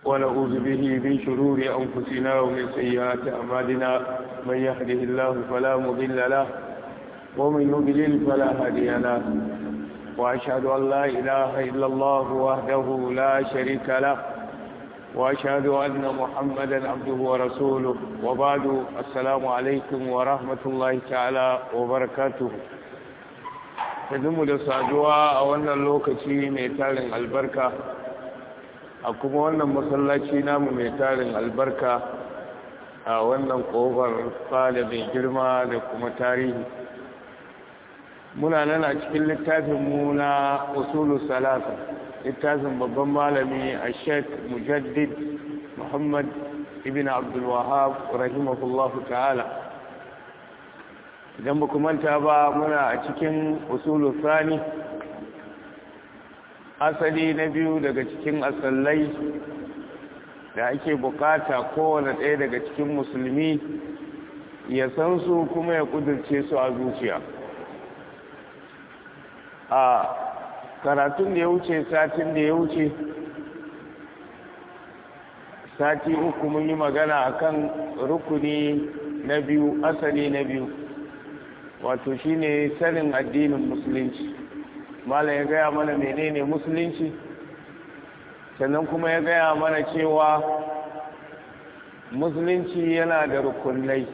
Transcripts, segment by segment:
ونعوذ به من شرور أنفسنا ومن سيئات أعمالنا من يهده الله فلا مضل له ومن يضلل فلا هادي له وأشهد أن لا إله إلا الله وحده لا شريك له وأشهد أن محمدا عبده ورسوله وبعد السلام عليكم ورحمة الله تعالى وبركاته mu da saduwa a wannan lokaci mai tarin albarka a kuma wannan masallaci namu mai tarin albarka a wannan ƙofar fada mai girma da kuma tarihi muna nan a cikin littafinmu na usulu salasa littafin babban malami a sheik mujaddid muhammad ibn abdulwahab rahimahullahu ta'ala idan ba manta ba muna a cikin usulu sani asali na biyu daga cikin asallai da ake bukata kowane ɗaya daga cikin musulmi ya san su kuma ya kudurce su a zuciya a karatun da ya wuce satin da ya wuce sati uku mun yi magana akan rukuni na biyu asali na biyu wato shine sanin addinin musulunci malam ya gaya mana menene musulunci sannan kuma ya gaya mana cewa musulunci yana da rukunai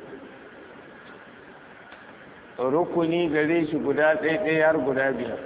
rukuni gare shi guda ɗaya har guda biyar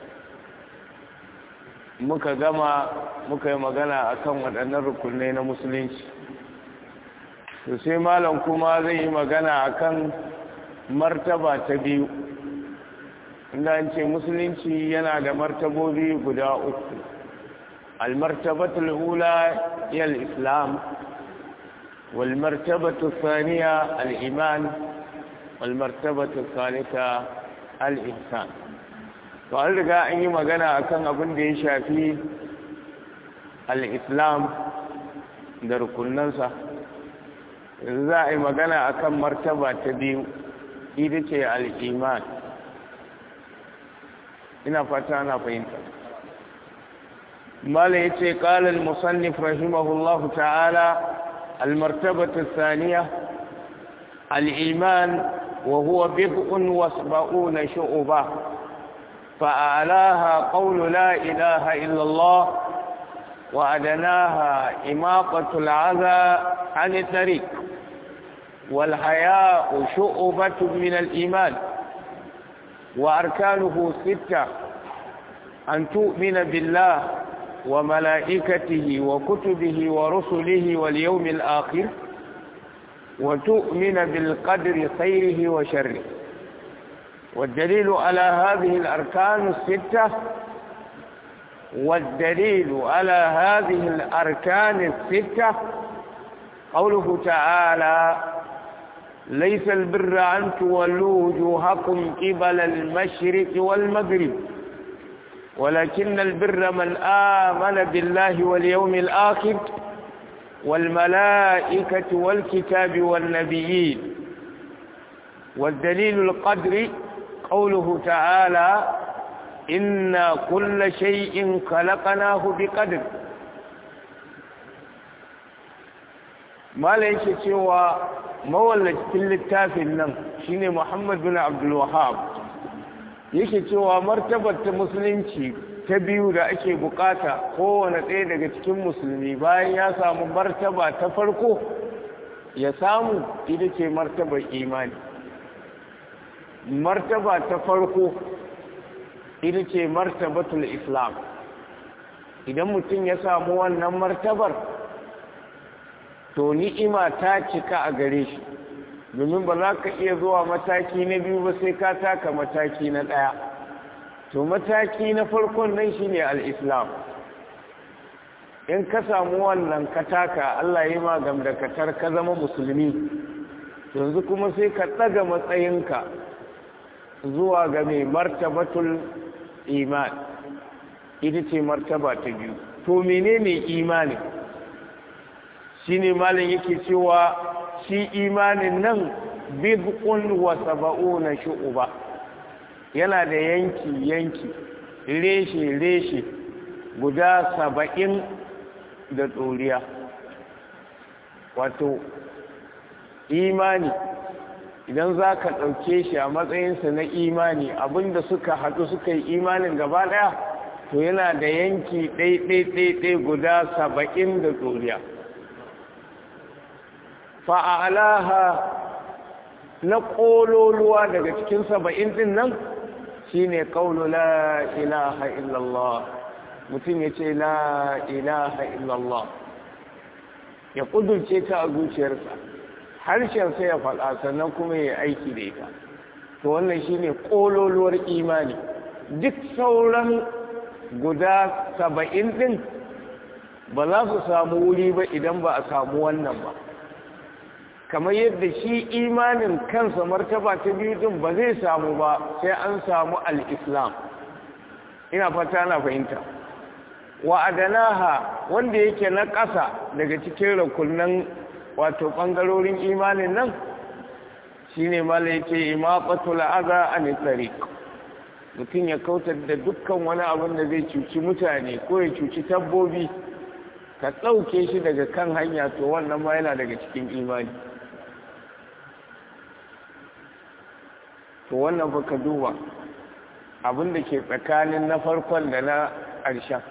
muka gama muka yi magana akan waɗannan rukunai na musulunci to sai malam kuma zai yi magana akan martaba ta biyu inda an ce musulunci yana da martabobi guda uku almartabatul ula yal islam wal martabatu thaniya al iman wal martabatu thalitha al ihsan to an riga an yi magana akan abin da ya shafi al islam da rukunansa yanzu za a yi magana akan martaba ta biyu ita ce al'iman ina fata na fahimta mala ya ce ƙalar musannif rahimahullahu ta'ala almartabata saniya al'iman wa huwa bid'un wasba'una shu'uba fa'alaha qawlu la ilaha illallah wa adanaha imaqatul aza an tariq والحياء شؤبة من الإيمان وأركانه ستة أن تؤمن بالله وملائكته وكتبه ورسله واليوم الآخر وتؤمن بالقدر خيره وشره والدليل على هذه الأركان الستة والدليل على هذه الأركان الستة قوله تعالى ليس البر أن تولوا وجوهكم قبل المشرق والمغرب ولكن البر من آمن بالله واليوم الآخر والملائكة والكتاب والنبيين والدليل القدر قوله تعالى إنا كل شيء خلقناه بقدر ما ليس سوى mawallacin littafin nan shine Muhammad bin Abdul Wahhab yake cewa martabar ta musulunci ta biyu da ake bukata kowane ɗaya daga cikin musulmi bayan ya samu martaba ta farko ya samu ita ce martabar imani martaba ta farko ita ce martabatul islam idan mutum ya samu wannan martabar to ni'ima ta cika a gare shi domin ba za ka iya zuwa mataki na biyu ba sai ka taka mataki na ɗaya to mataki na farkon nan shine al-islam in ka samu wannan ka taka Allah ya ma gamdakatar ka zama musulmi yanzu kuma sai ka ɗaga matsayinka zuwa ga mai martabatul iman ita ce martaba ta biyu to menene imani shine malam yake cewa shi imanin nan bid'un wa saba'una shu'uba yana da yanki yanki reshe reshe guda saba'in da tsoriya wato imani idan za ka ɗauke shi a matsayinsa na imani abinda suka haɗu suka yi imanin gaba ɗaya to yana da yanki ɗaiɗaiɗaiɗai guda saba'in da tsoriya fa'alaha na ƙololuwa daga cikin saba'in ɗin nan shi ne ƙaunu la ilaha illallah mutum ya ce la ilaha illallah ya ƙudurce ta a zuciyarsa harshensa ya faɗa sannan kuma ya aiki da ita to wannan shi ne ƙololuwar imani duk sauran guda saba'in ɗin ba za su samu wuri ba idan ba a samu wannan ba kamar yadda shi imanin kansa martaba ta biyu din ba zai samu ba sai an samu al-islam ina fata na fahimta wa adanaha wanda yake na ƙasa daga cikin rukunan wato ɓangarorin imanin nan shine mala yace imaqatul adha an tariq mutum ya kautar da dukkan wani abin da zai cuci mutane ko ya cuci tabbobi ka ɗauke shi daga kan hanya to wannan ma yana daga cikin imani to wannan baka duba abin da ke tsakanin na farkon da na ƙarshen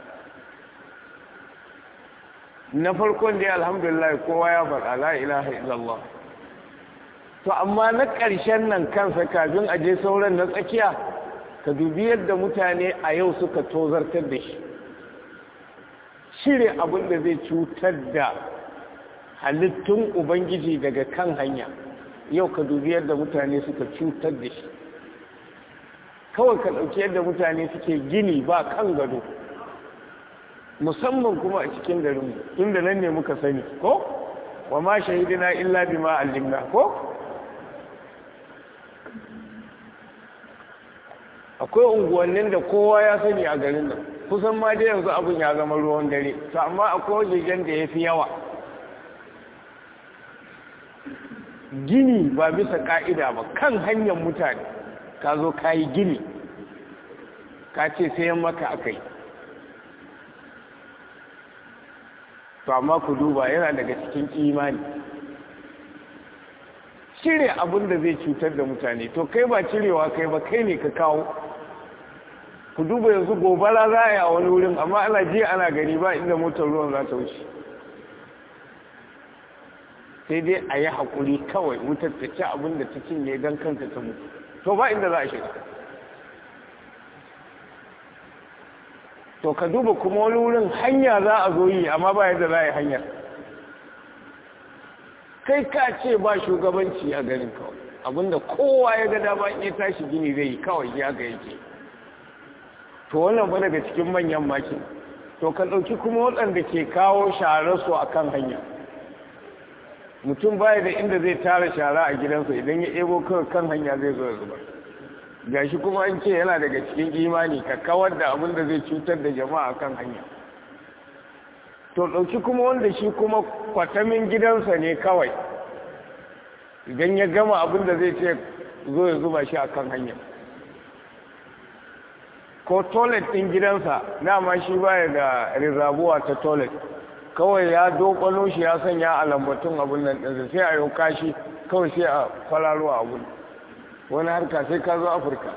na farkon da alhamdulillah kowa ya faɗa la ilaha illallah to amma na ƙarshen nan kansa kafin a je sauran na tsakiya ka dubi yadda mutane a yau suka tozartar da shi shirya abin da zai cutar da halittun ubangiji daga kan hanya yau ka dubi yadda mutane suka cutar da shi kawai ka ɗauki yadda mutane suke gini ba kan gado musamman kuma a cikin garinmu inda nan ne muka sani ko wa ma shahidina illa bima allimna ko akwai unguwannin da kowa ya sani a garin nan kusan ma dai yanzu abin ya zama ruwan dare to amma akwai wajejen da ya fi yawa gini ba bisa ka'ida ba kan hanyar mutane ka zo ka yi gini ka ce sayan maka akai to amma ku duba yana daga cikin imani cire abin da zai cutar da mutane to kai ba cirewa kai ba kai ne ka kawo ku duba yanzu gobara za a yi a wani wurin amma ana jiya ana gani ba inda motar ruwan za ta wuce sai dai a yi haƙuri kawai wutar ta ci abin da ta cinye don kanta ta mutu to ba inda za a shiga to ka duba kuma wani wurin hanya za a zo yi amma ba yadda za a yi hanyar kai ka ce ba shugabanci a garin kawai abinda kowa ya ga dama in ya tashi gini zai yi kawai ya ga yake to wannan ba daga cikin manyan maki to ka ɗauki kuma waɗanda ke kawo su a kan hanya mutum baya da inda zai tara shara a gidansa idan ya ebo kawai kan hanya zai zo ya zubar gashi kuma an ce yana daga cikin imani ka kawar da abin da zai cutar da jama'a kan hanya to ɗauki kuma wanda shi kuma kwatamin gidansa ne kawai idan ya gama abin da zai ce zo ya zuba shi a kan hanya ko toilet ɗin gidansa dama shi baya da rizabuwa ta toilet kawai ya dokano shi ya sanya a lambatun abin nan ɗinsa sai a yau kashi kawai sai a kwalalo abin wani harka sai ka zo afirka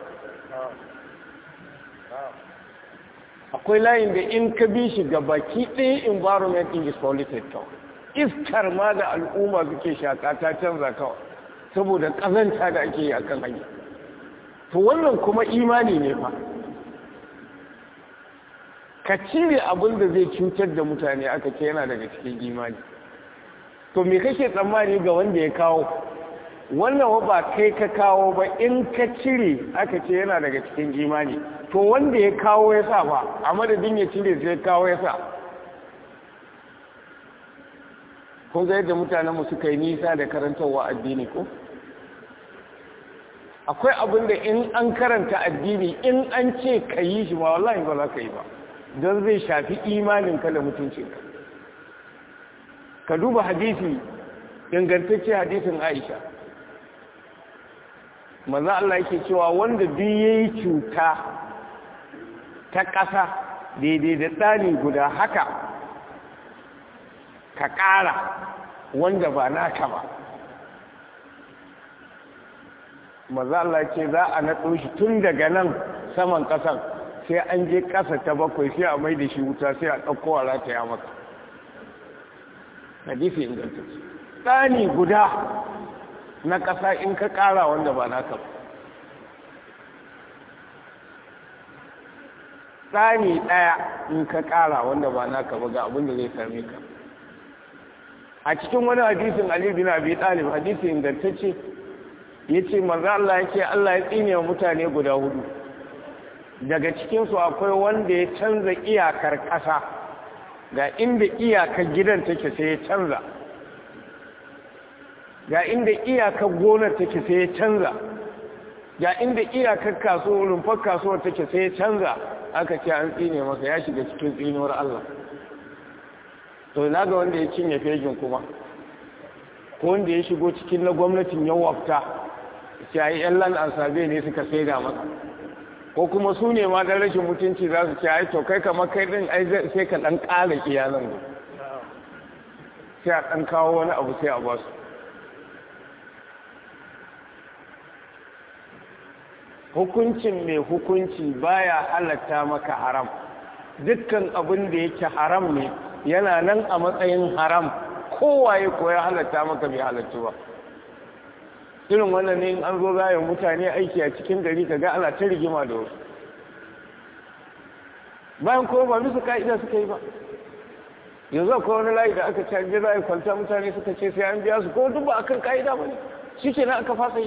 akwai layin da in ka bi shi ga baki ɗaya environment in is polluted to iskar ma da al'umma suke shaka ta canza kawai saboda ƙazanta da ake yi a kan hanya to wannan kuma imani ne fa ka cire abin da zai cutar da mutane aka ce yana daga cikin imani to me kake tsammani ga wanda ya kawo wannan ba kai ka kawo ba in ka cire aka ce yana daga cikin imani to wanda ya kawo ya sa ba a madadin ya cire sai kawo ya sa kun ga yadda mutanenmu suka yi nisa da karantarwa addini ko akwai abin da in an karanta addini in an ce ka yi shi ma wallahi ba za ka yi ba don zai shafi imaninka da mutuncinka ka duba hadisi ingantacce hadisin aisha maza Allah yake cewa wanda duk yayi cuta ta ƙasa daidai da tsani guda haka ka ƙara wanda ba naka ba maza Allah ce za a naɗo shi tun daga nan saman ƙasan sai an je ƙasa ta bakwai sai a mai da shi wuta sai a ɗauko a rataya maka hadisi ingantacce tsani guda na ƙasa in ka ƙara wanda ba naka ba tsani ɗaya in ka ƙara wanda ba naka ba ga abin da zai same ka a cikin wani hadisin Ali bin Abi Talib hadisi ingantacce yace manzo Allah yake Allah ya tsine wa mutane guda hudu daga cikin su akwai wanda ya canza iyakar ƙasa ga inda iyakar gidan take sai ya canza ga inda iyakar gonar take sai ya canza ga inda iyakar kasuwar rumfar kasuwar take sai ya canza aka ce an tsine masa ya shiga cikin tsinuwar Allah to na ga wanda ya cinye fejin kuma ko wanda ya shigo cikin na gwamnatin ya wafta sai yan lan ansabe ne suka saida masa ko kuma su ne ma dan rashin mutunci za su ce ai to kai kamar kai din ai sai ka dan ƙara iyalan sai a dan kawo wani abu sai a ba su hukuncin mai hukunci baya halatta maka haram dukkan abin da yake haram ne yana nan a matsayin haram kowaye ko ya halatta maka bai halatta ba irin wannan ne in an zo za mutane aiki a cikin gari kaga ana ta rigima da wasu bayan kuma ba bisa ka'ida suka yi ba yanzu akwai wani layi da aka canje za a yi kwanta mutane suka ce sai an biya su ko duk ba akan ka'ida ba ne shi ke nan aka fasa yi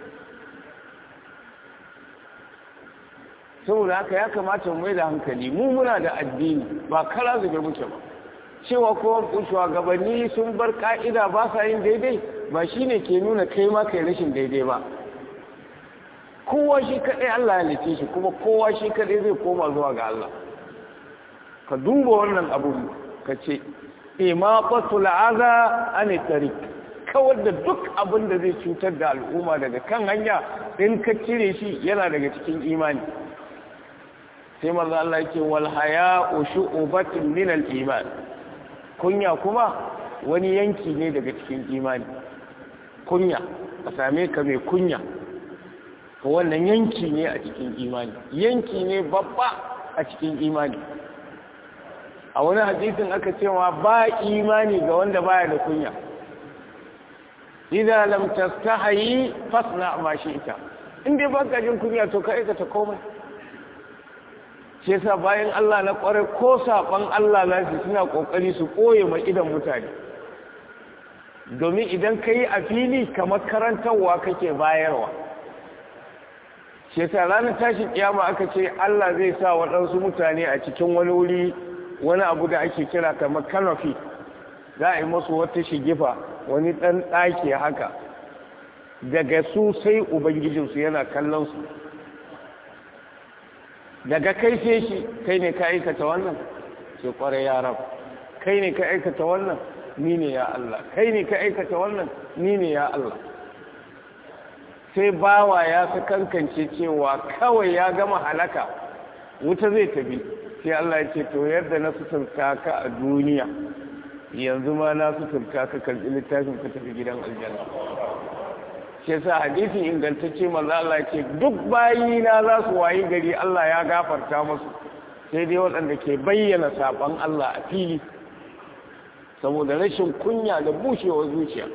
saboda haka ya kamata mu mai da hankali mu muna da addini ba kala zube muke ba cewa ko shugabanni sun bar ka'ida ba sa yin daidai ba shine ke nuna kai ma kai rashin daidai ba kowa shi kadai Allah ya lice shi kuma kowa shi kadai zai koma zuwa ga Allah ka duba wannan abu ka ce imaqatul aza an tariq kawar da duk abin da zai cutar da al'umma daga kan hanya in ka cire shi yana daga cikin imani sai manzo Allah yake wal haya'u shu'batun min al iman kunya kuma wani yanki ne daga cikin imani kunya a same ka mai kunya to wannan yanki ne a cikin imani yanki ne babba a cikin imani a wani hadisin aka cewa ba imani ga wanda baya da kunya idan lam tastahi fasna ma shi'ta in dai baka jin kunya to ka aikata komai shi yasa bayan Allah na kware ko saban Allah za su suna kokari su koye mai idan mutane domin idan ka yi a fili kamar karantarwa kake bayarwa shi yasa ranar tashin kiyama aka ce Allah zai sa waɗansu mutane a cikin wani wuri wani abu da ake kira kamar kanofi za a yi masu wata shigifa wani ɗan ɗaki haka daga su sai ubangijinsu yana kallon su daga kai sai shi kai ne ka aikata wannan ce kwarai ya rab kai ne ka aikata wannan ni ne ya Allah kai ne ka aikata wannan ni ne ya Allah sai bawa ya fi kankance cewa kawai ya gama halaka wuta zai tafi sai Allah ya ce to yadda na suturta ka a duniya yanzu ma na suturta ka karɓi littafin ka tafi gidan aljanna shi yasa hadisin ingantacce manzo Allah ce duk bayina za su wayi gari Allah ya gafarta musu sai dai waɗanda ke bayyana saban Allah a fili saboda rashin kunya da bushewar zuciya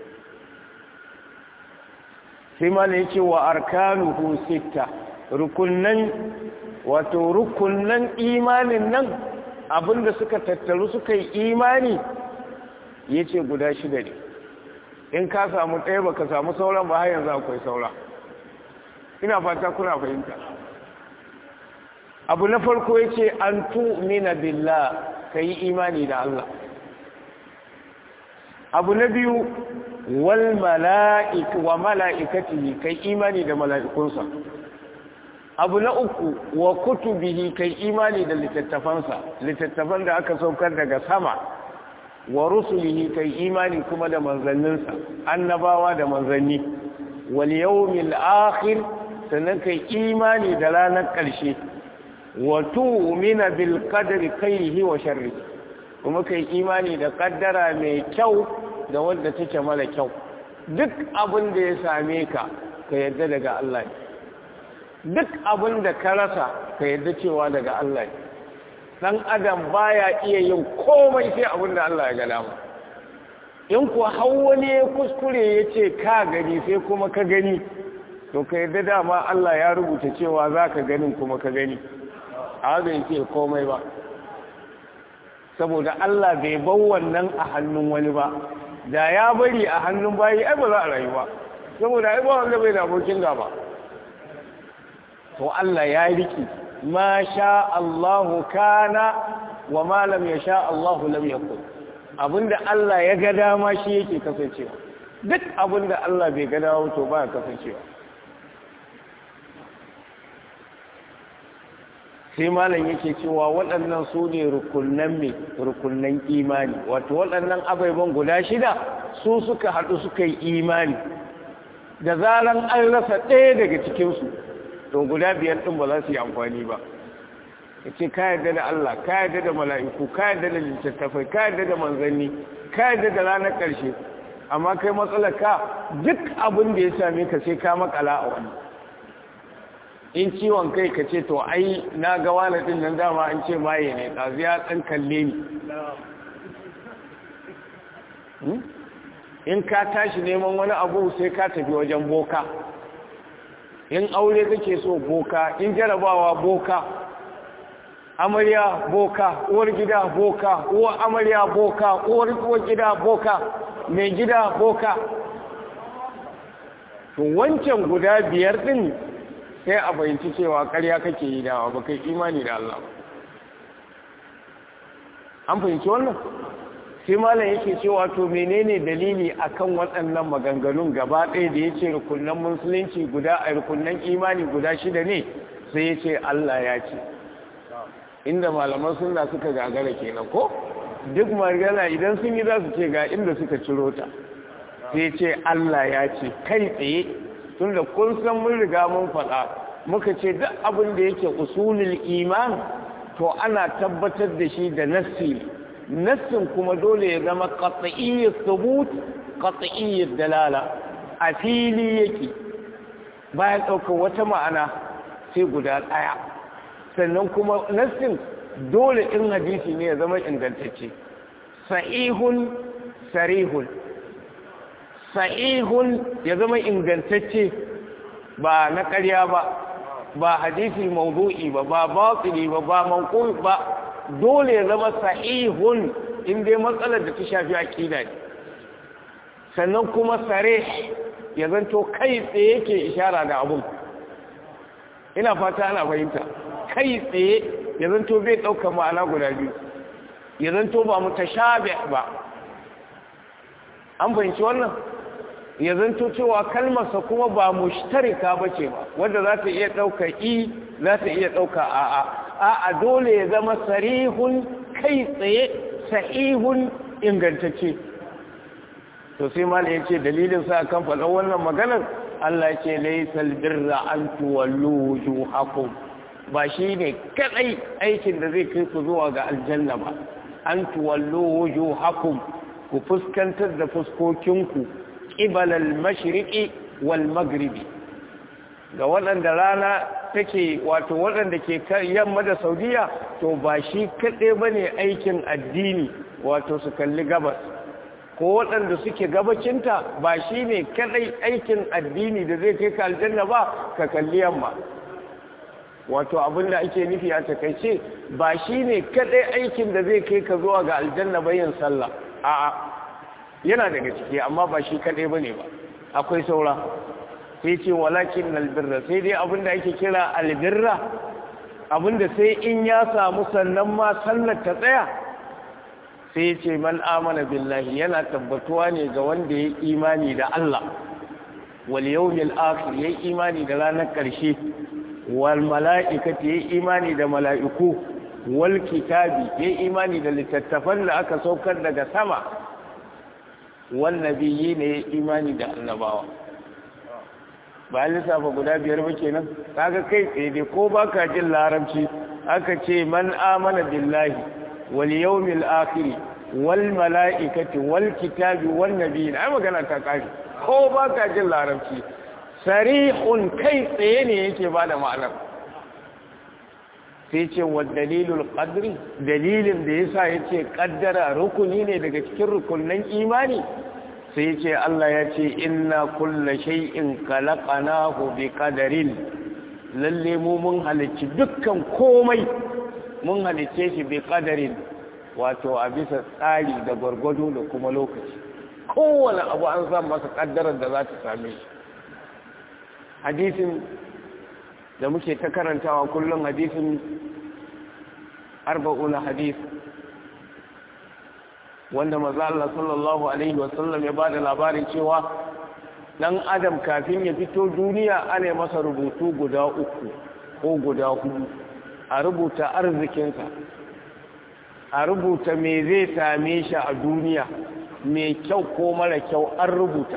sai ma ne yake wa arkanuhu sitta rukunnan wato rukunnan imanin nan abinda suka tattaru suka yi imani yace guda shida ne in ka samu ɗaya ba ka samu sauran ba har yanzu akwai saura ina fata kuna fahimta abu na farko ya ce an tu'mina billah ka yi imani da Allah abu na biyu wal mala'ik wa mala'ikatihi kai imani da mala'ikunsa abu na uku wa kutubihi kai imani da littattafansa littattafan da aka saukar daga sama wa rusulihi kai imani kuma da manzanninsa annabawa da manzanni wal yawmil akhir sannan kai imani da ranar ƙarshe wa tu'mina bil qadri khairihi wa sharrihi kuma ka yi imani da kaddara mai kyau da wanda take mara kyau duk abin da ya same ka ka yadda daga Allah ne duk abin da ka rasa ka yadda cewa daga Allah ne dan adam baya iya yin komai sai abin da Allah ya ga dama in kuwa har wani ya kuskure ya ce ka gani sai kuma ka gani to ka yadda dama Allah ya rubuta cewa za ka ganin kuma ka gani a bai ce komai ba saboda Allah bai bar wannan a hannun wani ba da ya bari a hannun bayi ai ba za a rayu ba saboda ai ba wanda bai da abokin gaba to Allah ya riki ma sha Allahu kana wa ma lam yasha Allahu lam yakun abinda Allah ya ga dama shi yake kasancewa duk abinda Allah bai ga dama to ba kasancewa sai malam yake cewa waɗannan su ne rukunan mai rukunan imani wato waɗannan abaiban guda shida su suka haɗu suka yi imani da zaran an rasa ɗaya daga cikinsu to guda biyar ɗin ba za su yi amfani ba ya ce ka yarda da Allah ka yarda da mala'iku ka yarda da littattafai ka yarda da manzanni ka yarda da ranar ƙarshe amma kai matsalar ka duk abin da ya same ka sai ka makala a wani in ciwon kai ka ce to ai na ga wani ɗin nan dama an ce maye ne ɗazu ya ɗan kalle ni in ka tashi neman wani abu sai ka tafi wajen boka in aure kake so boka in jarabawa boka amarya boka uwar gida boka uwar amarya boka uwar uwar gida boka mai gida boka to wancan guda biyar din sai a fahimci cewa ƙarya kake yi dawa ba kai imani da Allah an fahimci wannan sai malam yake cewa to menene dalili akan waɗannan maganganun gaba ɗaya da yace rukunnan musulunci guda a rukunnan imani guda shida ne sai yace Allah ya ce inda malaman sunna suka gagara kenan ko duk magana idan sun yi za su ce ga inda suka ciro ta sai ce Allah ya ce kai tsaye tunda kun san mun riga mun faɗa muka ce duk abin da yake usulul iman to ana tabbatar da shi da nassi nassin kuma dole ya zama qat'iyyat thubut qat'iyyat dalala a fili yake bayan ɗaukar wata ma'ana sai guda ɗaya sannan kuma nassin dole in hadisi ne ya zama ingantacce sahihun sarihun sahihun ya zama ingantacce ba na ƙarya ba ba hadisi mawdu'i ba ba batili ba ba manqul ba dole ya zama sahihun in dai matsalar da ta shafi aqida ne sannan kuma sarih ya zanto kai tsaye yake ishara da abun ina fata ana fahimta kai tsaye ya zanto bai ɗaukar ma'ana guda biyu ya zanto ba mutashabih ba an fahimci wannan ya zanto cewa kalmarsa kuma ba mushtarika ba ce ba wanda za ta iya ɗauka i za ta iya ɗauka a'a a'a dole ya zama sarihun kai tsaye sahihun ingantacce to sai mala ya ce dalilin sa kan faɗa wannan maganar Allah ya ce laysal birra an tuwallu wujuhakum ba shine kadai aikin da zai kai ku zuwa ga aljanna ba an tuwallu wujuhakum ku fuskantar da fuskokinku ƙibalal mashriƙi wal magribi ga waɗanda rana take wato waɗanda ke yamma da saudiya to ba shi kaɗai ba ne aikin addini wato su kalli gabas ko waɗanda suke gabacinta ba shi ne kaɗai aikin addini da zai kai ka aljanna ba ka kalli yamma wato abin da ake nufi a takaice ba shi ne kaɗai aikin da zai kai ka zuwa ga aljanna ba yin sallah a'a yana daga ciki amma ba shi kaɗai ba ne ba akwai saura sai ce walakin albirra sai dai abinda ake kira albirra abinda sai in ya samu sannan ma sallar ta tsaya sai ce man amana billahi yana tabbatuwa ne ga wanda ya imani da Allah wal yawmil akhir ya imani da ranar ƙarshe wal mala'ikati ya imani da mala'iku wal kitabi ya imani da littattafan da aka saukar daga sama wannabiyi ne ya imani da annabawa ba lissafa guda biyar ba kenan kaga kai tsaye dai ko baka jin larabci aka ce man amana billahi wal yawmil akhir wal mala'ikati wal kitabi wan nabiyyin ai magana ta kare ko ba ka jin larabci sarihun kai tsaye ne yake bada ma'anar sai ce wa dalilul qadri dalilin da yasa yace kaddara rukuni ne daga cikin rukunnan imani sai ce Allah ya ce inna kulla shay'in khalaqnahu bi qadarin lalle mu mun halicci dukkan komai mun halicce shi bi qadarin wato a bisa tsari da gwargwado da kuma lokaci kowane abu an san masa kaddarar da za ta same shi hadisin da muke ta karantawa kullum hadisin arba'una hadis wanda maza Allah sallallahu alaihi wasallam ya bada labarin cewa dan adam kafin ya fito duniya ana masa rubutu guda uku ko guda hudu a rubuta arzikinsa a rubuta me zai same shi a duniya mai kyau ko mara kyau an rubuta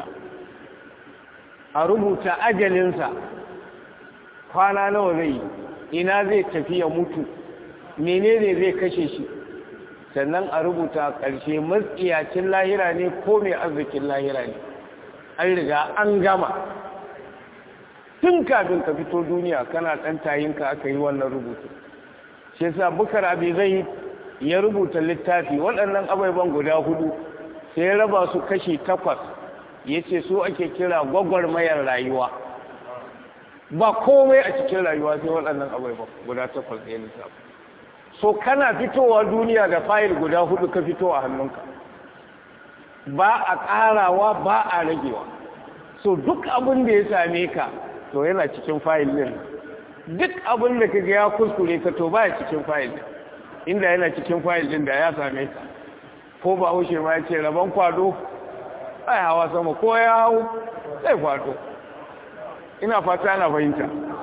a rubuta ajalinsa kwana nawa zai ina zai tafi ya mutu menene zai kashe shi sannan a rubuta ƙarshe matsiyacin lahira ne ko mai arzikin lahira ne an riga an gama tun kafin ka fito duniya kana ɗan tayinka aka yi wannan rubutu shi yasa bukar abi zai ya rubuta littafi waɗannan abubuwan guda hudu sai ya raba su kashi takwas ya ce su ake kira gwagwarmayar rayuwa ba komai a cikin rayuwa sai waɗannan abubuwan guda takwas ya lissafi so kana fitowa duniya da fayil guda hudu ka fito a hannunka ba a ƙarawa ba a ragewa so duk abin da ya same ka to yana cikin fayil ɗin duk abin da ka ga ya kuskure ka to ba ya cikin fayil ɗin inda yana cikin fayil ɗin da ya same ka ko ba haushe ma ya ce rabon kwado ai hawa sama ko ya hau sai kwado ina fata ana fahimta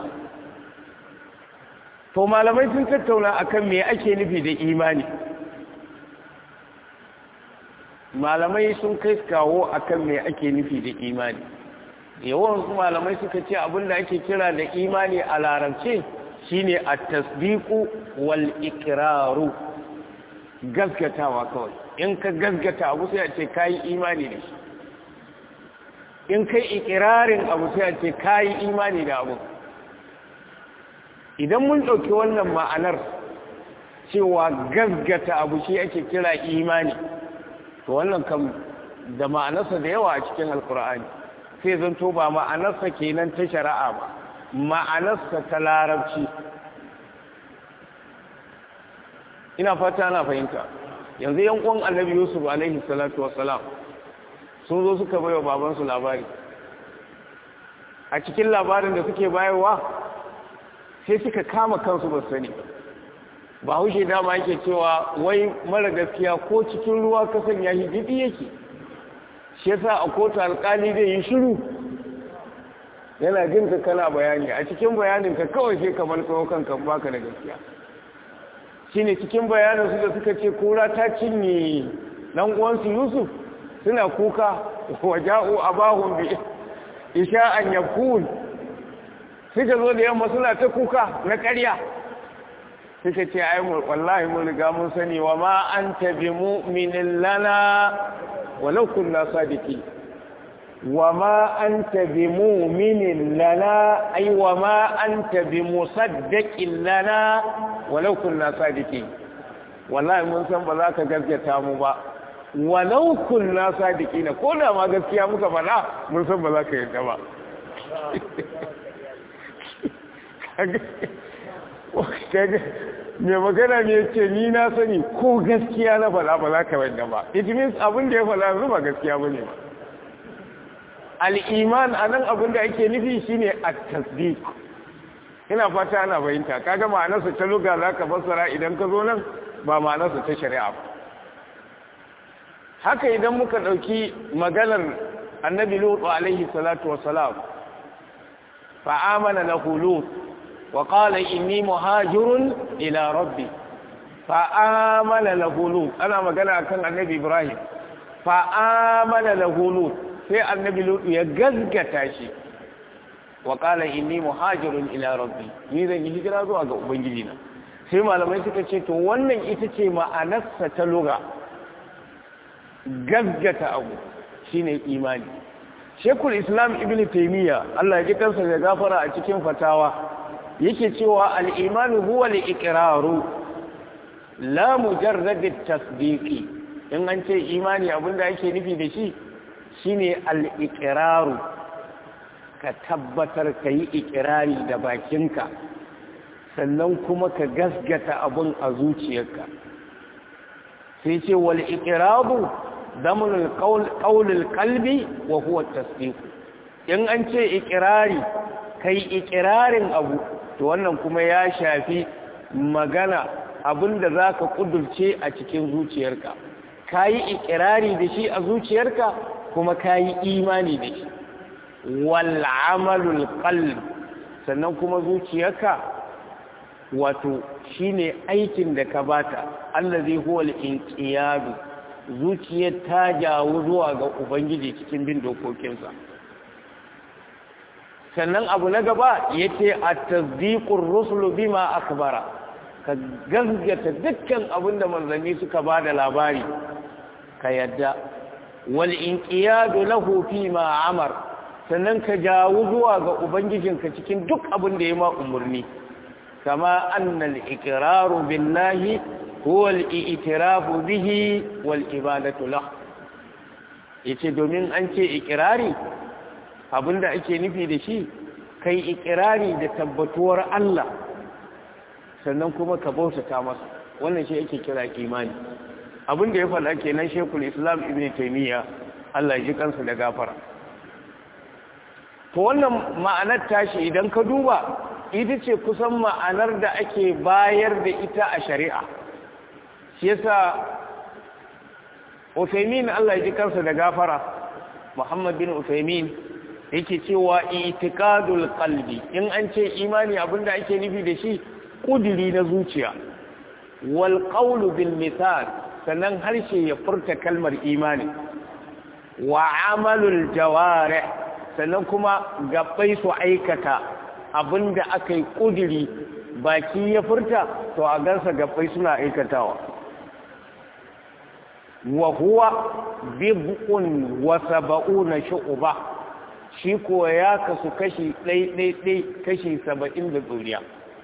to malamai sun tattauna akan me ake nufi da imani malamai sun kai kawo akan me ake nufi da imani yawan su malamai suka ce abinda ake kira da imani a larabce shine at-tasdiqu wal iqraru gaskatawa kawai in ka gaskata abu sai a ce kai imani da shi in kai ikirarin abu sai a ce kai imani da abu idan mun ɗauki wannan ma'anar cewa gaggata abu shi ake kira imani to wannan kam da ma'anarsa da yawa a cikin alkur'ani sai zanto ba ma'anarsa kenan ta shari'a ba ma'anarsa ta larabci ina fata na fahimta yanzu yankon annabi yusuf alaihi salatu wassalam sun zo suka baiwa babansu labari a cikin labarin da suke bayarwa sai suka kama kansu ba sani ba haushe dama yake cewa wai mara gaskiya ko cikin ruwa ka sanya shi jibi yake shi yasa a kotu alkali zai yi shiru yana jin ka kana bayani a cikin bayanin ka kawai sai kamar tsawo kanka baka da gaskiya shine cikin bayanin su da suka ce kura ta cinye dan uwansu Yusuf suna kuka waja'u abahum bi isha'an yakun suka zo da yamma suna ta kuka na ƙarya suka ce ai mu wallahi mun riga mun sani wa ma anta bi mu'minin lana walau kunna sadiqi wa ma anta bi mu'minin lana ai wa ma anta bi musaddiqin lana walau kunna sadiqi wallahi mun san ba za ka gaskata mu ba walau kunna sadiqina ko da ma gaskiya muka faɗa mun san ba za ka yarda ba mai magana ne ce ni na sani ko gaskiya na faɗa ba za ka wanda ba it means abin da ya faɗa yanzu ba gaskiya ba ne ba al'iman a nan abin da ake nufi shine a tasdik ina fata ana bayinta kaga ma'anarsa ta luga za ka fassara idan ka zo nan ba ma'anarsa ta shari'a ba haka idan muka ɗauki maganar annabi lutu alaihi salatu wasalam fa'amana lahu lut وقال إني مهاجر إلى ربي فآمن له لوط أنا ما قال كان النبي إبراهيم فآمن له لوط في النبي لوط يغزغتا شي وقال إني مهاجر إلى ربي ni zan yi hijira zuwa ga ubangijina sai malamai suka ce to wannan ita ce ma'anarsa ta lura gaggata abu shine imani shekul islam ibn taimiyya Allah ya ji kansa da gafara a cikin fatawa yake cewa al'imanu huwa al'iƙiraru la mujarrad tasdiqi in an ce imani abinda ake nufi da shi shine al-iqraru ka tabbatar ka yi ikirari da bakinka sannan kuma ka gasgata abun a zuciyarka sai ce wal iqrabu damun qaulul qalbi wa huwa tasdiq in an ce ikirari kai ikirarin abu to wannan kuma ya shafi magana abinda zaka kudurce a cikin zuciyarka kayi ikirari da shi a zuciyarka kuma kayi imani da shi wal amalul qalb sannan kuma zuciyarka wato shine aikin da ka bata allazi huwa al-inqiyadu zuciyar ta jawo zuwa ga ubangiji cikin bin dokokinsa sannan abu na gaba yace at-tasdiqur rusul bima akbara ka gaskata dukkan abin da manzanni suka bada labari ka yadda wal inqiyadu lahu fi ma amar sannan ka jawo zuwa ga ubangijinka cikin duk abin da ya ma umurni kama annal iqraru billahi huwa al-i'tirafu bihi wal ibadatu lahu yace domin an ce iqrari abinda ake nufi da shi kai iqrari da tabbatuwar Allah sannan kuma ka bautata masa wannan shi ake kira imani abinda ya faɗa kenan Sheikhul Islam Ibn Taymiyyah Allah ya ji kansa da gafara to wannan ma'anar tashi idan ka duba ita ce kusan ma'anar da ake bayar da ita a shari'a shi yasa Uthaymin Allah ya ji kansa da gafara Muhammad bin Uthaymin yake cewa itiqadul qalbi in an ce imani abinda ake nufi da shi kudiri na zuciya wal qawlu bil misal sannan harshe ya furta kalmar imani wa amalul jawarih sannan kuma gabbai su aikata abinda aka yi kudiri baki ya furta to a gansa gabbai suna aikatawa wa huwa bib'un wa sab'una shu'ba shi ko ya kasu kashi ɗai kashi saba'in da duniya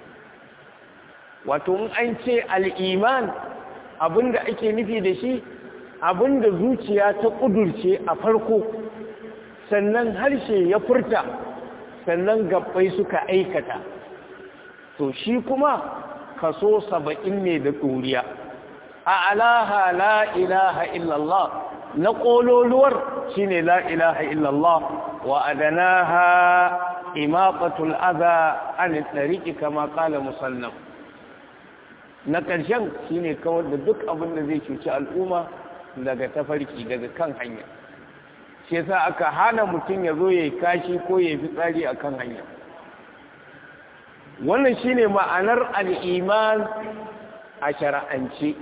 wato in an ce al'iman abinda ake nufi da shi abinda zuciya ta ƙudurce a farko sannan harshe ya furta sannan gabbai suka aikata to shi kuma kaso saba'in ne da ɗoriya a alaha la ilaha illallah na ƙololuwar shi ne la ilaha illallah wa adanaha imaqatul adha an tsariki kama kala musannaf na ƙarshen shi ne kawar da duk abin da zai cuci al'umma daga tafarki daga kan hanya shi yasa aka hana mutum ya zo ya yi kashi ko ya yi fitsari a kan hanya wannan shi ne ma'anar al'iman a shara'ance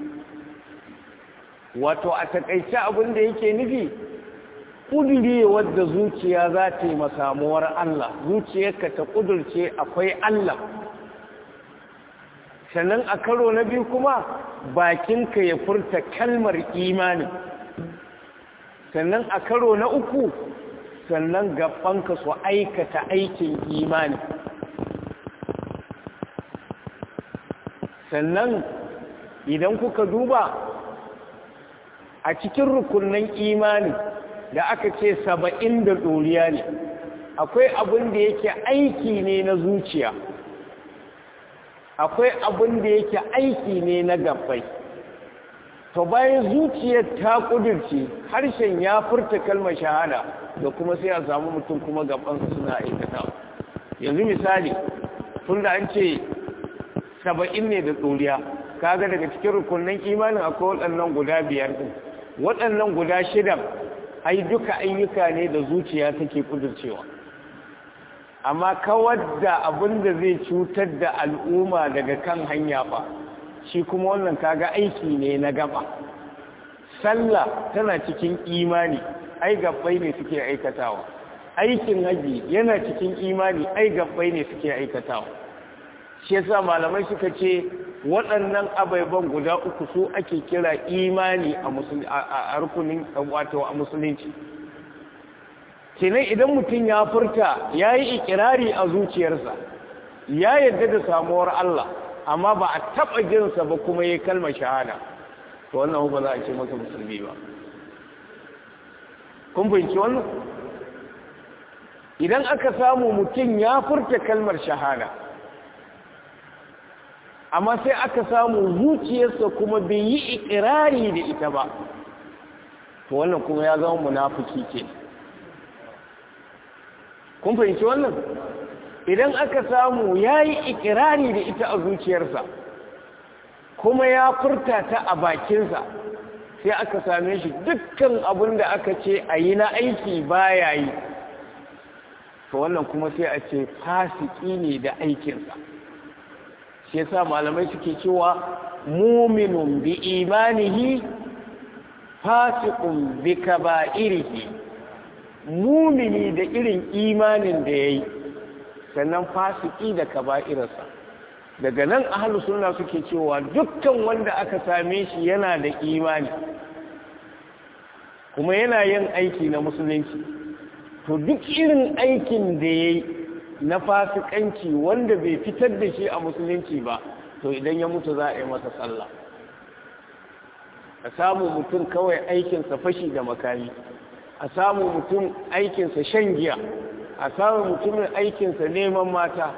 wato a takaice abin da yake nufi ƙudure wadda zuciya za ta yi masamuwar Allah zuciyarka ta ƙudurce akwai Allah sannan a karo na biyu kuma bakinka ya furta kalmar imani sannan a karo na uku sannan gabanka su aikata aikin imani sannan idan kuka duba a cikin rukunin imani da aka ce saba'in da ɗoriya ne akwai abin da yake aiki ne na zuciya akwai abin da yake aiki ne na gabbai to bayan zuciyar ta kudirce harshen ya furta kalmar shahada da kuma sai a samu mutum kuma gabansa suna aikata yanzu misali tun da an ce saba'in ne da ɗoriya kaga daga cikin rukunin imanin akwai waɗannan guda biyar ɗin waɗannan guda shidan ai duka ayyuka ne da zuciya take kudircewa amma kawar da abin da zai cutar da al'umma daga kan hanya ba shi kuma wannan kaga aiki ne na gaba sallah tana cikin imani ai gabbai ne suke aikatawa aikin haji yana cikin imani ai gabbai ne suke aikatawa shi yasa malamai suka ce waɗannan abaiban guda uku su ake kira imani a rukunin wato a musulunci kenan idan mutum ya furta ya yi ikirari a zuciyarsa ya yadda da samuwar Allah amma ba a taɓa jinsa ba kuma ya kalmar shahada to wannan ba za a ce masa musulmi ba kun fahimci wannan idan aka samu mutum ya furta kalmar shahada amma sai aka samu zuciyarsa kuma bai yi ikirari da ita ba to wannan kuma ya zama munafiki ke kun fahimci wannan idan aka samu ya yi ikirari da ita a zuciyarsa kuma ya furta ta a bakinsa sai aka same shi dukkan abin da aka ce a yi na aiki baya yi to wannan kuma sai a ce fasiki ne da aikinsa shi yasa malamai suke cewa muminun bi imanihi fasiqun bi kaba'irihi mumini da irin imanin da yayi sannan fasiki da kaba'irarsa daga nan ahlus sunna suke cewa dukkan wanda aka same shi yana da imani kuma yana yin aiki na musulunci to duk irin aikin da yayi na fasikanci wanda bai fitar da shi a musulunci ba to idan ya mutu za a yi masa sallah a samu mutum kawai aikinsa fashi da makami a samu mutum aikinsa shan giya a samu mutumin aikinsa neman mata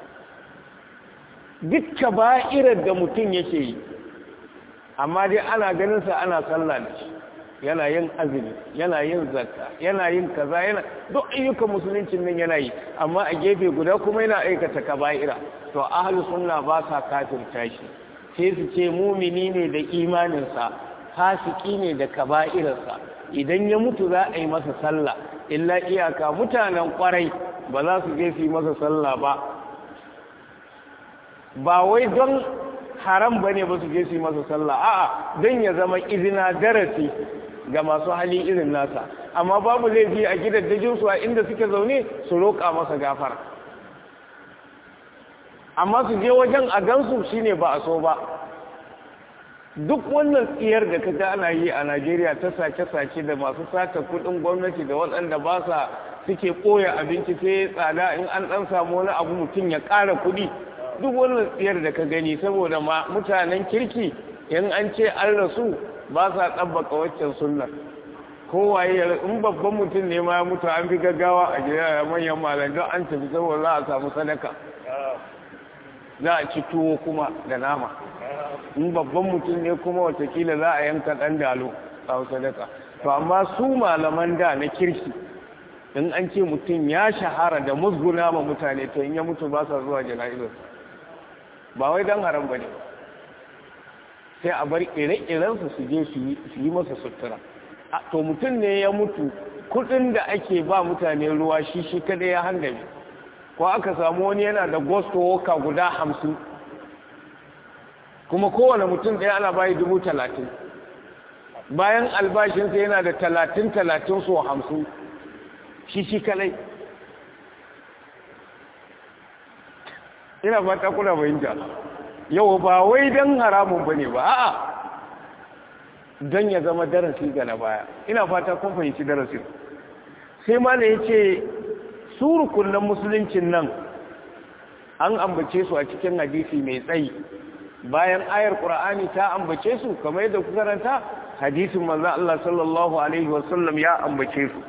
dukka ba'irar da mutum yake yi amma dai ana ganinsa ana sallah da shi yana yin azumi yana yin zakka yana yin kaza yana duk ayyukan musuluncin nan yana yi amma a gefe guda kuma yana aikata kaba'ira to ahlus sunna ba sa kafirta shi sai su ce mumini ne da imaninsa fasiki ne da kaba'irarsa idan ya mutu za a yi masa sallah illa iyaka mutanen kwarai ba za su je su yi masa sallah ba ba wai don haram bane ba su je su yi masa sallah a'a don ya zama izina darasi ga masu hali irin nasa amma babu laifi a gidaddajinsu a inda suke zaune su roƙa masa gafara amma su je wajen a gansu shine ba a so ba duk wannan tsiyar da kaga ana yi a Najeriya ta sace-sace da masu sata kudin gwamnati da waɗanda ba sa suke ɓoye abinci sai tsada in an ɗan samu wani abu mutum ya ƙara kuɗi duk wannan tsiyar da ka gani saboda mutanen kirki in an ce an rasu ba sa ɗabbaka waccan sunnar kowaye in babban mutum ne ma ya mutu an fi gaggawa a gida manyan malam don an tafi saboda za a samu sadaka za a ci tuwo kuma da nama in babban mutum ne kuma watakila za a yanka ɗan dalo a sadaka to amma su malaman da na kirki in an ce mutum ya shahara da musguna ma mutane to in ya mutu ba sa zuwa jana'izar ba wai don haram ba ne sai a bar ire-irensu su je su yi masa sutura to mutum ne ya mutu kudin da ake ba mutane ruwa shi shi kada ya handame ko aka samu wani yana da gosto woka guda hamsin kuma kowane mutum ɗaya ana bayi dubu talatin bayan albashinsa yana da talatin talatin so hamsin shi shi kalai ina fata kuna fahimta yau ba wai don haramun ba ne ba a'a don ya zama darasi ga na baya ina fata kun fahimci darasin sai ma da ya ce su rukunan musuluncin nan an ambace su a cikin hadisi mai tsayi bayan ayar ƙura'ani ta ambace su kamar yadda ku karanta hadisin manzan Allah sallallahu Alaihi wasallam ya ambace su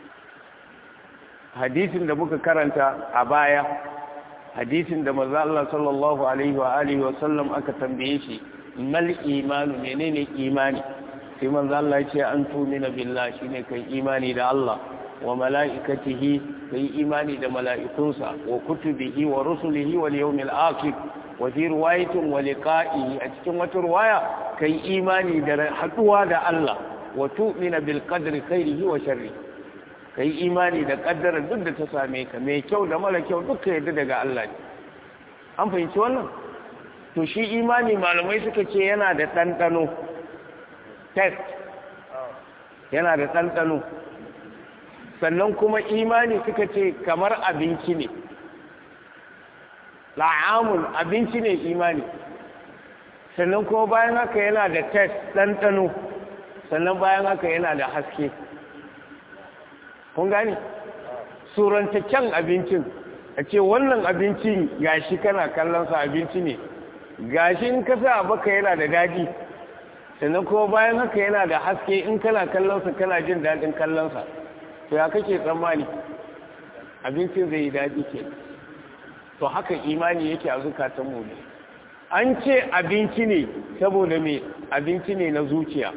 hadisin da muka karanta a baya hadisin da manzan Allah sallallahu Alaihi wasallam aka tambaye shi mal imanu menene imani sai manzan Allah ce an tumina billah shine kai imani da Allah wa mala'ikatihi kai imani da mala'ikunsa wa kutubihi wa rusulihi wal yawmil akhir wa fi riwayatin wa liqa'ihi a cikin wata riwaya kai imani da haduwa da Allah wa tu'mina bil qadri khairihi wa sharrihi kai imani da kaddara duk da ta same ka mai kyau da mara kyau duka yadda daga Allah ne an fahimci wannan to shi imani malamai suka ce yana da ɗanɗano test yana da ɗanɗano sannan kuma imani suka ce kamar abinci ne la'amun abinci ne imani sannan kuma bayan haka yana da test ɗanɗano sannan bayan haka yana da haske kun gani surantaccen abincin a ce wannan abincin gashi kana kallonsa abinci ne gashi in ka sa baka yana da daɗi sannan kuma bayan haka yana da haske in kana kallonsa kana jin daɗin kallonsa to ya kake tsammani abincin zai yi daɗi ke to haka imani yake a zukatanmu ne an ce abinci ne saboda me abinci ne na zuciya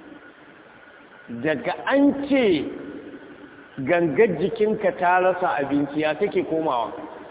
daga an ce gangar jikinka ta rasa abinci ya take komawa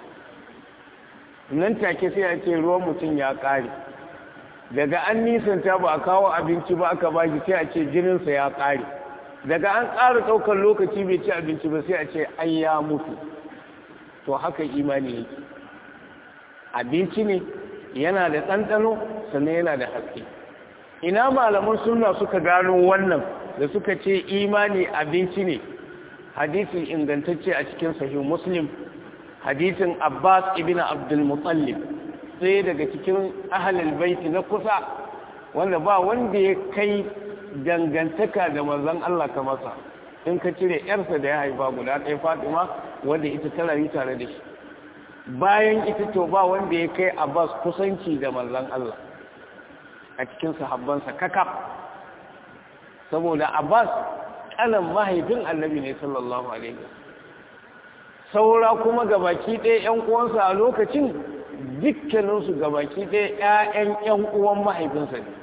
nan take sai a ce ruwan mutum ya ƙare daga an nisanta ba a kawo abinci ba aka bashi sai a ce jininsa ya ƙare daga an ƙara ɗaukar lokaci bai ci abinci ba sai a ce an ya mutu to haka imani yake abinci ne yana da ɗanɗano sannan yana da haske ina malaman suna suka gano wannan da suka ce imani abinci ne hadisi ingantacce a cikin sahih muslim hadisin abbas ibn abdul muttalib sai daga cikin ahalul baiti na kusa wanda ba wanda ya kai dangantaka da manzon Allah ka masa in ka cire yarsa da ya haifa guda ɗaya Fatima wanda ita ta rayu tare da shi bayan ita to ba wanda ya kai Abbas kusanci da manzon Allah a cikin sahabbansa kakaf saboda Abbas kanan mahaifin Annabi ne sallallahu alaihi saura kuma gabaki ɗaya ƴan uwansa a lokacin dukkaninsu gabaki ɗaya ƴaƴan ƴan uwan mahaifinsa ne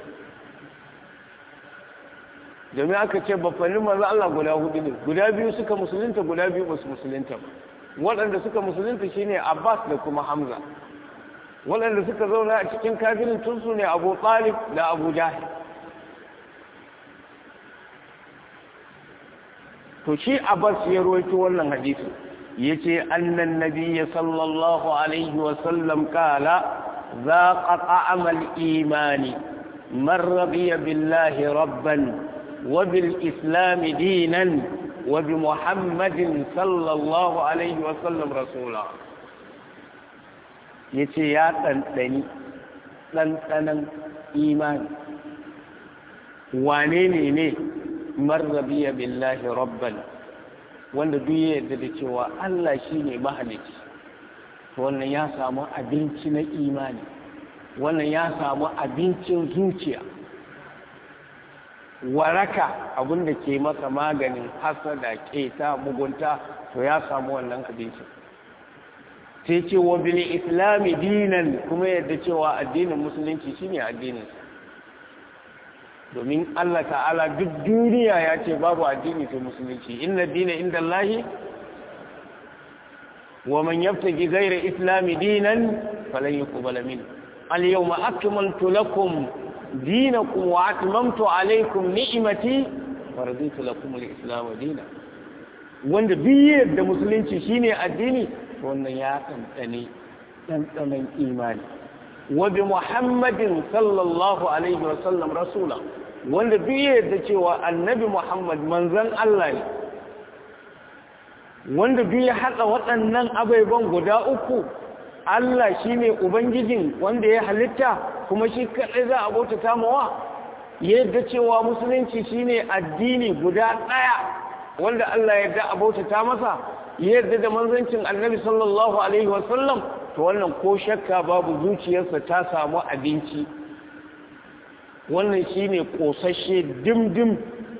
domin aka ce bafanin maza Allah guda hudu ne guda biyu suka musulunta guda biyu ba su musulunta ba waɗanda suka musulunta shine Abbas da kuma Hamza waɗanda suka zauna a cikin kafirin tun su ne Abu Talib da Abu Jahil to shi Abbas ya rawaito wannan hadisi yace annan nabiyyi sallallahu alaihi wa sallam qala ذاق طعم الإيمان من رضي بالله ربا وبالإسلام دينا وبمحمد صلى الله عليه وسلم رسولا yace ya ɗanɗani ɗanɗanan imani wane ne ne marrabiya billahi rabban wanda duk ya yarda da cewa Allah shi ne mahalici wannan ya samu abinci na imani wannan ya samu abincin zuciya waraka abinda ke masa maganin hasada keta mugunta to ya samu wannan abincin sai ce wa bil islami dinan kuma yadda cewa addinin musulunci shine addinin domin Allah ta'ala duk duniya ya ce babu addini sai musulunci inna dina inda Allahi wa man yabtaji ghayra islami dinan falan yuqbala minhu al yawma akmaltu lakum دينكم واتممت عليكم نعمتي ورضيت لكم الاسلام دينا wanda biyar da musulunci shine addini wannan ya tantane tantsanen imani wa bi muhammadin sallallahu alaihi wa sallam rasula wanda biyar da cewa annabi muhammad manzon Allah ne wanda biya hada waɗannan abaiban guda uku Allah shi ne Ubangijin wanda ya halitta kuma shi kaɗai za a bautata mawa yadda cewa musulunci shi ne addini guda ɗaya wanda Allah ya da a bautata masa yadda da manzancin annabi sallallahu Alaihi wasallam to wannan ko shakka babu zuciyarsa ta samu abinci wannan shi ne ƙosashe dimdim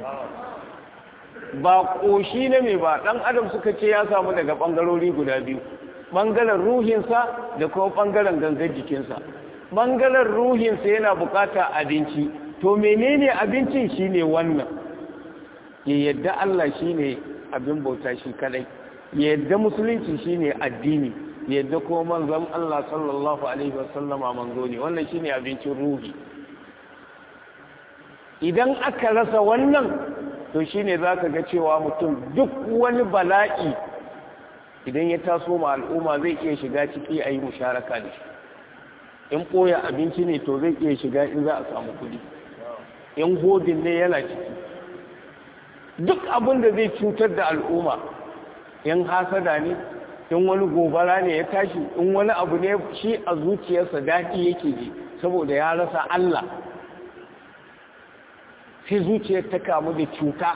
ba ƙoshi na mai ba ɗan adam suka ce ya samu daga ɓangarori guda biyu ɓangaren ruhinsa da kuma ɓangaren gangar jikinsa ɓangaren ruhinsa yana bukata abinci to menene abincin shine wannan ya yadda Allah shine abin bauta shi kadai ya yadda musulunci shine addini ya yadda kuma manzon Allah sallallahu alaihi wasallama manzo ne wannan shine abincin ruhi idan aka rasa wannan to shine zaka ga cewa mutum duk wani bala'i idan ya taso ma al'umma zai iya shiga ciki a yi musharaka da shi in ɓoya abinci ne to zai iya shiga in za a samu kuɗi in godin ne yana ciki duk abin da zai cutar da al'umma in hasada ne in wani gobara ne ya tashi in wani abu ne shi a zuciyarsa daɗi yake ji saboda ya rasa Allah sai zuciyar ta kamu da cuta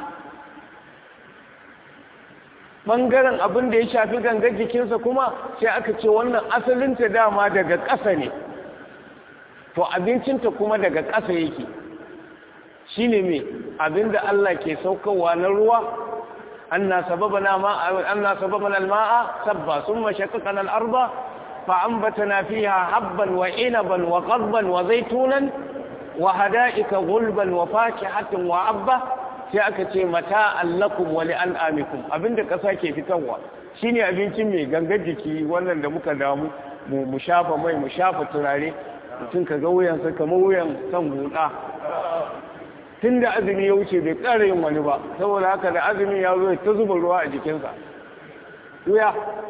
ɓangaren abin da ya shafi gangar jikinsa kuma sai aka ce wannan asalinta dama daga ƙasa ne to abincinta kuma daga ƙasa yake shi ne mai abin da Allah ke saukowa na ruwa anna sababana alma'a sabba sun mashakakan al'arba fa'ambatana fiha habban wa inaban wa ƙarban wa zaitunan wa hada'ika gulban wa fakihatin wa abba sai aka ce mata allakum wa li'an'amikum abinda ƙasa ke fitarwa shine abincin mai gangar jiki wannan da muka damu mu shafa mai mu shafa turare mutum ka ga wuyansa kamar wuyan kan buɗa tun da azumi ya wuce bai ƙara yin wani ba saboda haka da azumi ya zo ta zuba ruwa a jikinsa wuya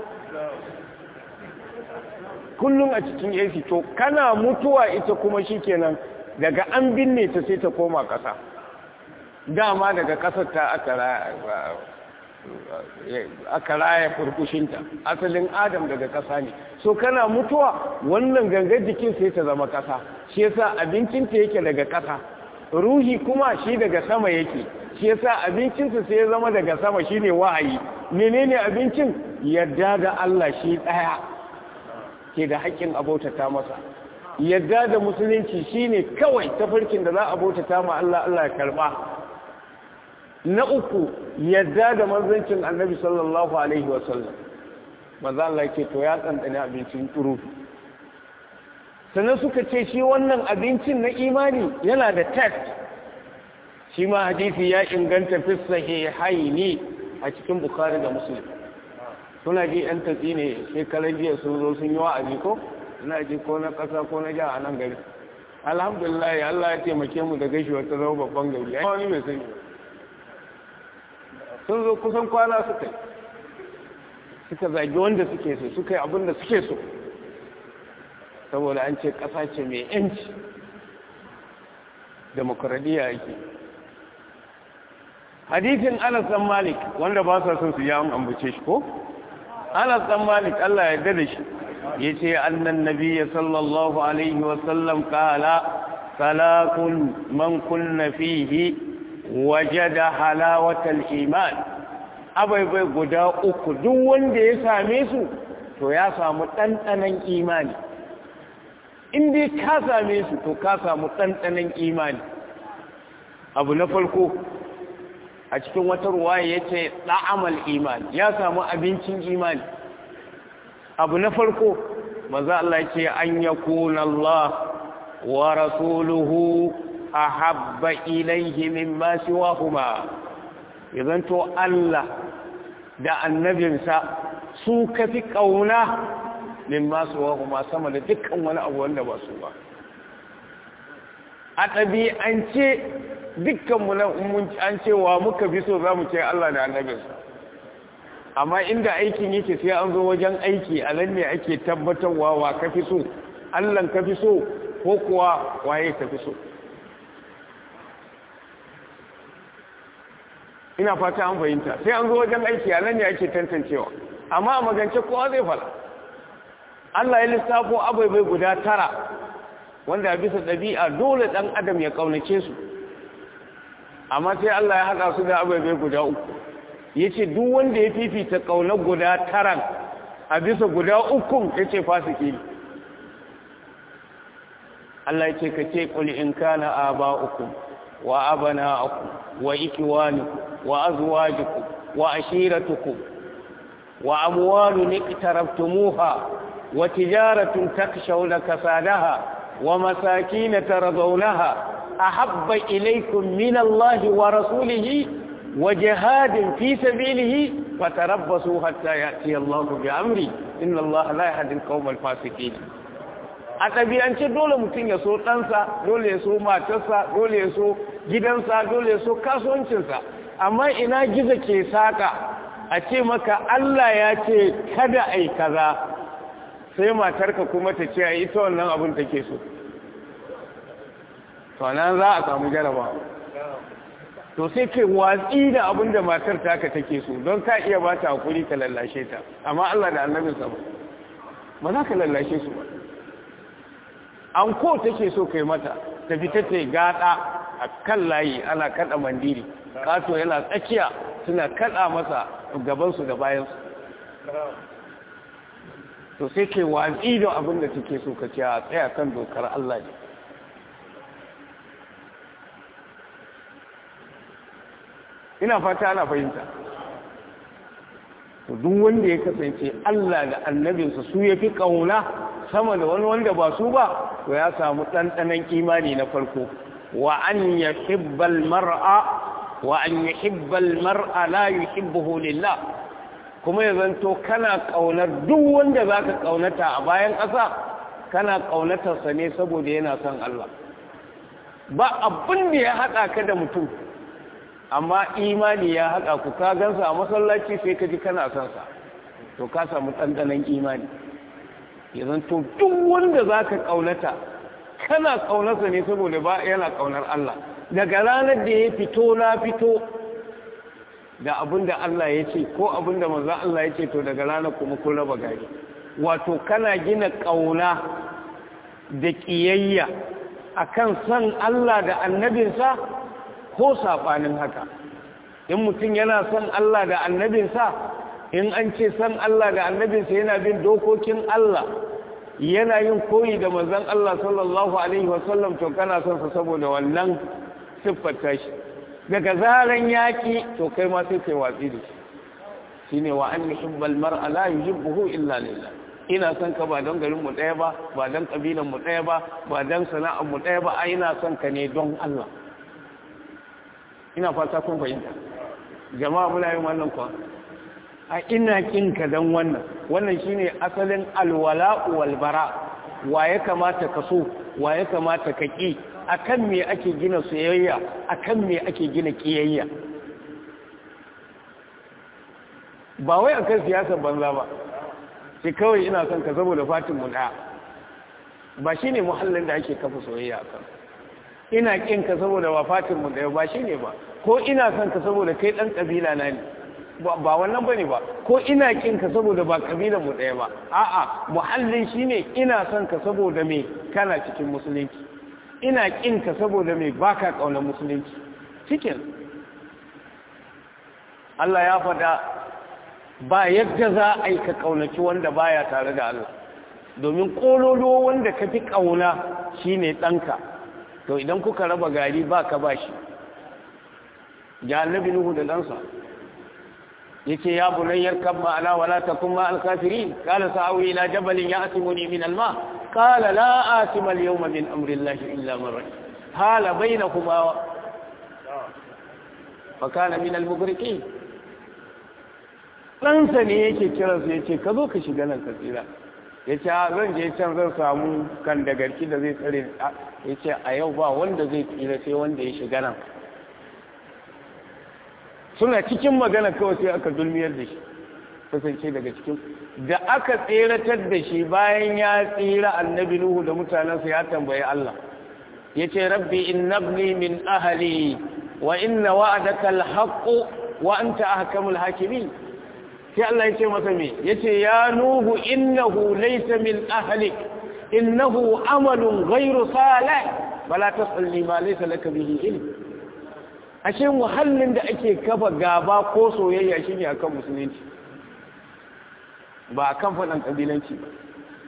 kullum a cikin AC to kana mutuwa ita kuma shikenan daga an binne ta sai ta koma ƙasa dama daga ƙasar ta aka raya furkushinta asalin adam daga ƙasa ne so kana mutuwa wannan gangar jikin sai ta zama ƙasa shi yasa abincinta yake daga ƙasa ruhi kuma shi daga sama yake shi yasa abincinsa sai ya zama daga sama shine wahayi menene abincin yadda da Allah shi ɗaya ke da haƙƙin abautata masa yadda da musulunci shine kawai tafarkin da za a bautata ma Allah Allah ya karba na uku yadda da manzancin annabi sallallahu alaihi wasallam maza Allah ke to ya tsantsani abincin turu sannan suka ce shi wannan abincin na imani yana da test shi ma hadisi ya inganta fi sahihaini a cikin bukhari da muslim suna ji yan tatsi ne shekaran jiya sun zo sun yi wa'azi ko ina ji ko na ƙasa ko na jiha a nan gari alhamdulillah Allah ya taimake mu da gashi wata zama babban gari ai wani mai sani sun zo kusan kwana suka suka zagi wanda suke so suka yi abin da suke so saboda an ce ƙasa ce mai yanci demokradiyya yake hadithin anas dan malik wanda ba sa son su yi an ambace shi ko anas dan malik Allah ya dade shi yace annan nabiyyi sallallahu alaihi wa sallam qala salakun man kunna fihi wajada halawatal iman abaibai guda uku duk wanda ya same su to ya samu ɗanɗanon imani in dai ka same su to ka samu ɗanɗanon imani abu na farko a cikin wata ruwaya ya ce ɗa'amal imani ya samu abincin imani abu na farko maza Allah ce an ya kuna Allah wa rasuluhu a habba ilaihi min masu wahuma idan to Allah da annabinsa su kafi ƙauna min masu wahuma sama da dukkan wani abu wanda ba su ba a ɗabi'ance dukkanmu na an cewa muka fi so za mu ce Allah da annabinsa amma inda aikin yake sai an zo wajen aiki a nan ne ake tabbatarwa wa ka fi so Allahn ka fi so ko kuwa waye ka fi so ina fata an fahimta sai an zo wajen aiki a nan ne ake tantancewa amma a magance kowa zai fara Allah ya lissafo abai guda tara wanda bisa ɗabi'a dole ɗan adam ya ƙaunace su amma sai Allah ya haɗa su da abai guda uku ya ce duk wanda ya fifita ƙaunar guda taran a bisa guda ukun ya ce fasiki ne Allah ya ce ka ce ƙuli in kana a ba uku wa abana aku wa ikiwaniku wa azuwajiku wa ashiratuku wa amwalu niqtaraftumuha wa tijaratun takshawna kasadaha wa masakin taradawnaha ahabba ilaykum min Allah wa rasulihi وجهاد في سبيله فتربصوا حتى يأتي الله بأمري إن الله لا يهدي القوم الفاسقين a ɗabi'ance dole mutum ya so ɗansa dole ya so matarsa dole ya so gidansa dole ya so kasuwancinsa amma ina gizo ke saƙa a ce maka Allah ya ce kada a yi kaza sai matarka kuma ta ce a ita wannan abin take so to nan za a samu jarabawa to sai kai watsi da abin da matar taka take so don ka iya ba ta hakuri ka lallashe ta amma Allah da annabinsa ba ba za ka lallashe su ba an ko take so kai mata ta fita ta gada a kan layi ana kada mandiri kato yana tsakiya suna kada masa gabansu da bayansu to sai ke watsi da abin da take so ka ce a tsaya kan dokar Allah ne ina fata ana fahimta to duk wanda ya kasance Allah da annabinsa su ya fi ƙauna sama da wani wanda ba su ba to ya samu ɗanɗanon imani na farko wa an ya hibbal mar'a wa an ya hibbal mar'a la yuhibbuhu lillah kuma ya zanto kana ƙaunar duk wanda za ka ƙaunata a bayan ƙasa kana ƙaunatarsa ne saboda yana son Allah ba abin da ya haɗa ka da mutum amma imani ya haɗa ku ka gansa a masallaci sai ka ji kana son sa to ka samu ɗanɗanon imani ya zanto duk wanda za ka ƙaunata kana ƙaunarsa ne saboda ba yana ƙaunar Allah daga ranar da ya fito na fito da abin da Allah ya ce ko abin da manzo Allah ya ce to daga ranar kuma kun raba gari wato kana gina ƙauna da ƙiyayya akan san Allah da annabinsa ko saɓanin haka in mutum yana son Allah da annabinsa in an ce san Allah da annabinsa yana bin dokokin Allah yana yin koyi da manzon Allah sallallahu alaihi wasallam to kana son sa saboda wannan siffar tashi daga zaran yaki to kai ma sai kai watsi da shi shine wa an yuhibbal mar'a la yuhibbuhu illa lillah ina son ka ba don garin mu daya ba ba don kabilan mu daya ba ba don sana'ar mu daya ba ai ina son ka ne don Allah ina fata kun fahimta jama'a muna yin wannan kwa a ina kin ka don wannan wannan shine asalin alwala wal bara wa ya kamata ka so wa ya kamata ka ki akan me ake gina soyayya akan me ake gina kiyayya ba wai akan siyasar banza ba sai kawai ina son ka saboda fatin mu daya ba shine muhallin da ake kafa soyayya akan ina kin ka saboda ba fatin mu daya ba shine ba ko ina son ka saboda kai dan kabila na ne ba wannan bane ba ko ina kin ka saboda ba kabilan mu daya ba a'a muhallin shine ina son ka saboda me kana cikin musulunci ina kin ka saboda me baka kaunar musulunci cikin Allah ya faɗa ba yadda za a yi ka kaunaci wanda baya tare da Allah domin kololo wanda ka fi kauna shine ɗanka to idan kuka raba gari ba ka ba shi ya annabi nuhu da ɗansa yace ya bunayyar kan ma'ana wala takun ma al-kafirin qala sa'awi ila jabalin ya'timuni min al-ma qala la asima al-yawma min amri llahi illa man rahim hala bainakuma fa kana min al-mughriqin ɗansa ne yake kiransa yace ka zo ka shiga nan ka tsira yace zan je can zan samu kan da garki da zai tsare yace a yau ba wanda zai tsira sai wanda ya shiga nan suna cikin magana kawai sai aka dulmiyar da shi kasance daga cikin da aka tseratar da shi bayan ya tsira annabi nuhu da mutanensa ya tambayi Allah ya ce rabbi innabni min ahali wa inna wa'adaka alhaqqu wa anta ahkamul hakimin sai Allah ya ce masa me yace ya nuhu innahu laysa min ahlik innahu amalun ghayru salih fala tasalni ma laysa laka bihi ilm ashe muhallin da ake kafa gaba ko soyayya shine akan musulunci ba akan faɗan kabilanci ba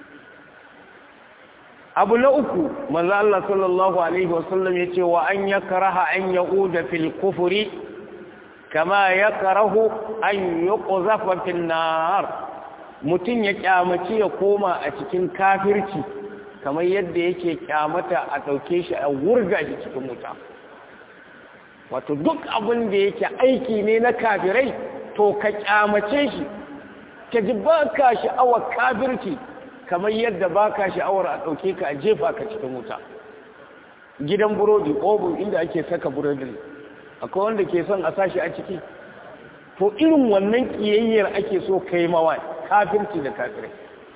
abu na uku manzo Allah sallallahu alaihi wasallam yace wa an yakraha an yauda fil kufri kama yakrahu an yuqzafa fil nar mutun ya kyamaci ya koma a cikin kafirci kamar yadda yake kyamata a dauke shi a wurga shi cikin wuta wato duk abin da yake aiki ne na kafirai to ka kyamace shi ka ji ba ka sha'awar kafirci kamar yadda ba ka sha'awar a ɗauke ka a jefa ka cikin wuta gidan burodi obin inda ake saka burodi akwai wanda ke son a sashi a ciki to irin wannan ƙiyayyar ake so kai mawa kafirci da kafirai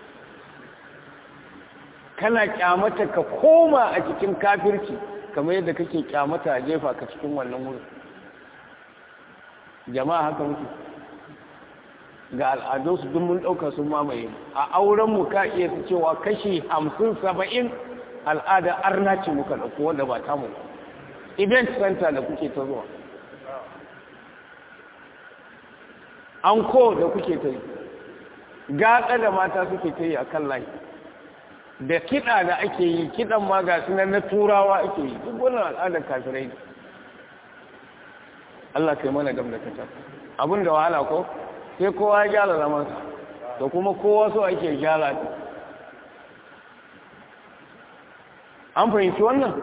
kana kyamata ka koma a cikin kafirci kamar yadda kake kyamata a jefa ka cikin wannan wurin jama'a haka muke ga al'adunsu duk mun ɗauka sun mamaye a aurenmu ka iya su cewa kashi hamsin saba'in al'ada arna ce muka ɗauko wanda ba tamu event center da kuke ta zuwa anko da kuke ta yi gaɗa da mata suke ta yi a kan layi da kiɗa da ake yi kiɗan ma ga sunan na turawa ake yi duk wannan al'adar kafirai ne Allah kai mana gam da kacar abin da wahala ko sai kowa ya gyara zamansa da kuma kowa so ake gyara an fahimci wannan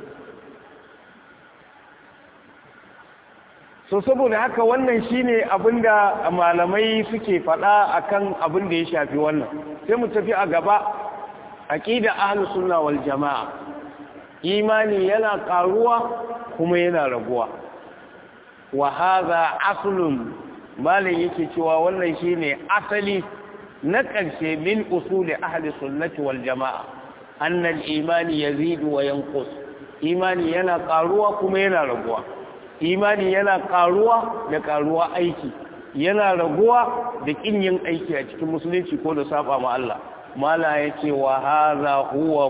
so saboda haka wannan shine abinda malamai suke faɗa akan abin da ya shafi wannan sai mu tafi a gaba aqida ahlus sunna wal jamaa imani yana karuwa kuma yana raguwa wa hadha aslun malai yake cewa wannan shine asali na ƙarshe min usuli ahli sunnati wal jamaa annal imani yazidu wa yanqus imani yana karuwa kuma yana raguwa imani yana karuwa da karuwa aiki yana raguwa da kin yin aiki a cikin musulunci ko da saba ma Allah mala yace wa hadha huwa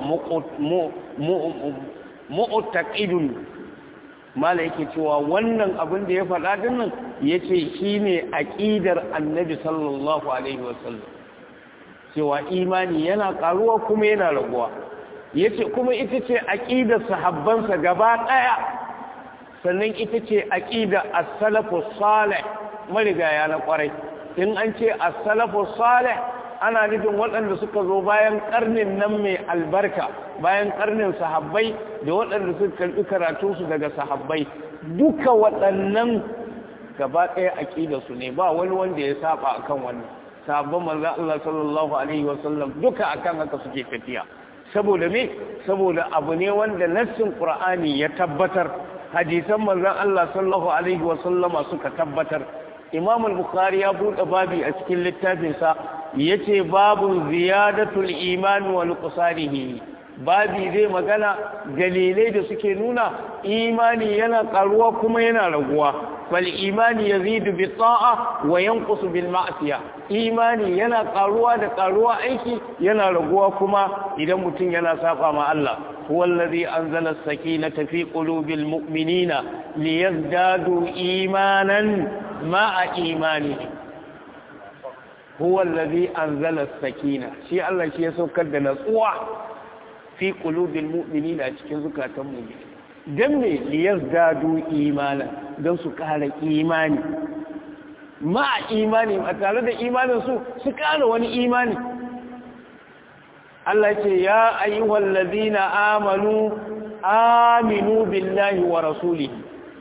mu'taqidun mala yake cewa wannan abin da ya faɗa din nan yace shine aqidar annabi sallallahu alaihi wasallam cewa imani yana karuwa kuma yana raguwa yace kuma ita ce aqidar sahabbansa gaba daya sannan ita ce aqida as-salafu salih marigaya na kwarai in an ce as-salafu salih ana nufin waɗanda suka zo bayan karnin nan mai albarka bayan karnin sahabbai da waɗanda suka karɓi karatunsu daga sahabbai duka waɗannan gaba ɗaya aqida su ne ba wani wanda ya saba akan wannan sahabban manzon Allah sallallahu alaihi wasallam duka akan haka suke tafiya saboda me saboda abu ne wanda nassin qur'ani ya tabbatar hadisan manzon Allah sallallahu alaihi wa sallama suka tabbatar Imam al-Bukhari ya bude babi a cikin littafin sa yace babu ziyadatul iman wa nuqsanihi babi zai magana dalilai da suke nuna imani yana karuwa kuma yana raguwa fal imani yazidu bi ta'a wa yanqusu bil ma'siya imani yana karuwa da karuwa aiki yana raguwa kuma idan mutum yana saba ma Allah huwa allazi anzala as-sakinata fi qulubil mu'minina liyazdadu imanan ma'a imanihim huwa allazi anzala as-sakina shi Allah shi ya saukar da natsuwa fi qulubil mu'minina a cikin zukatan mu'mini dan me liyazdadu imana dan su kara imani ma imani a tare da imanin su su kara wani imani Allah ce ya ayyuhal ladina amanu aminu billahi wa rasulihi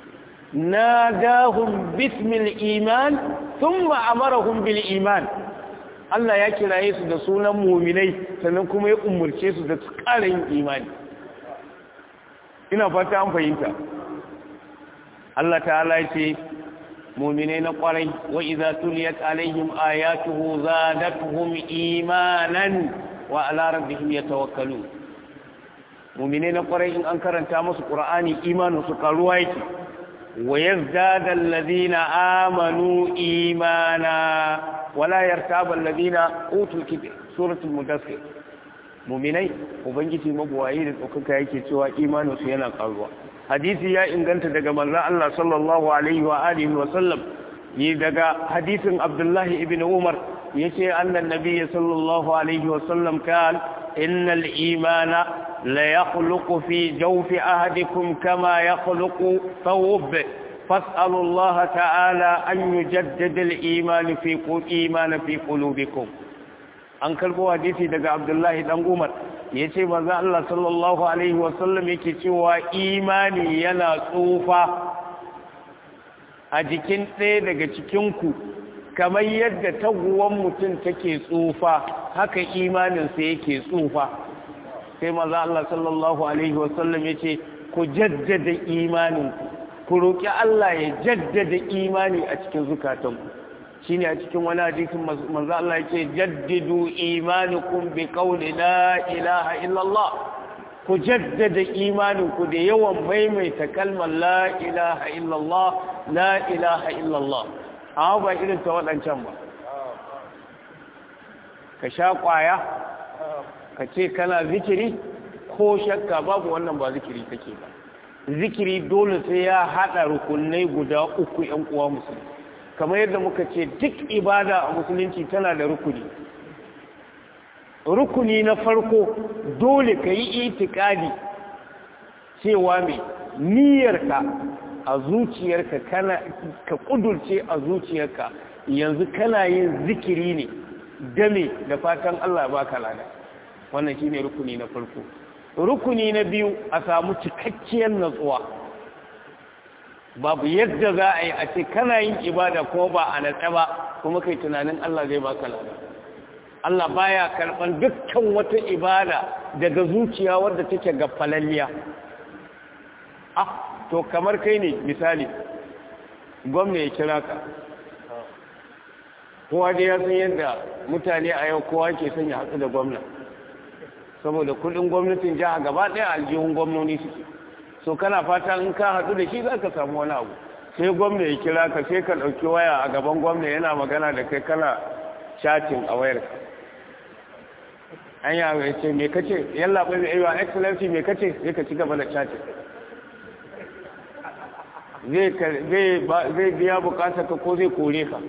nadahum bismil iman thumma amarahum bil iman Allah ya kiraye su da sunan muminai sannan kuma ya umurce su da su ƙara yin imani ina fata an fahimta Allah ta'ala ya ce muminai na ƙwarai wa idza tuliyat alaihim ayatuhu zadatuhum imanan wa ala rabbihim yatawakkalun muminai na ƙwarai in an karanta musu qur'ani imanin su karuwa yake wa yazdada alladhina amanu imana wala yartaba alladhina utul kitab suratul mudaththir mu'minai ubangiji mabuwayi da tsokaka yake cewa imanin su yana karuwa hadisi ya inganta daga manzon Allah sallallahu alaihi wa alihi wa sallam yi daga hadisin Abdullahi ibn Umar yace annan nabiyyi sallallahu alaihi wa sallam kan innal imana la yakhluqu fi jawfi ahadikum kama yakhluqu thawb فاسألوا الله تعالى أن يجدد الإيمان في إيمان في قلوبكم an karbo hadisi daga Abdullahi dan Umar yace manzo Allah sallallahu alaihi wasallam yake cewa imani yana tsufa a jikin ɗaya daga cikin ku kamar yadda taguwan mutum take tsufa haka imanin sa yake tsufa sai manzo Allah sallallahu alaihi wasallam yace ku jaddada imaninku ku roƙi Allah ya jaddada imani a cikin zukatanku shine a cikin wani hadisin manzo Allah yake jaddidu imanukum bi qawli la ilaha illallah ku jaddada imaninku da yawan maimaita kalmar la ilaha illallah la ilaha illallah amma ba irin ta waɗancan ba ka sha ƙwaya ka ce kana zikiri ko shakka babu wannan ba zikiri take ba zikiri dole sai ya haɗa rukunai guda uku ‘yan uwa musulmi kamar yadda muka ce duk ibada a musulunci tana da rukuni rukuni na farko dole ka yi itikadi cewa mai niyyarka a zuciyarka kana ka kudurce a zuciyarka yanzu kana yin zikiri ne game da fatan Allah ba ka lada wannan shine rukuni na farko rukuni na biyu a samu cikakkiyar natsuwa babu yadda za a yi a ce kana yin ibada ko ba a natsa ba kuma kai tunanin Allah zai baka lada Allah baya karban dukkan wata ibada daga zuciya wadda take ga falalliya ah to kamar kai ne misali gwamna ya kira ka kowa da ya san yadda mutane a yau kowa ke son ya hatsu da gwamna saboda kudin gwamnatin jiha gaba ɗaya aljihun gwamnoni suke so kana fata in ka haɗu da shi za ka samu wani abu sai gwamna ya kira ka sai ka ɗauki waya a gaban gwamna yana magana da kai kana chatting a wayar an yawo ya ce me kace yalla bai mai yiwa excellency me kace sai ka ci gaba da chatting zai biya bukatar ka ko zai kore ka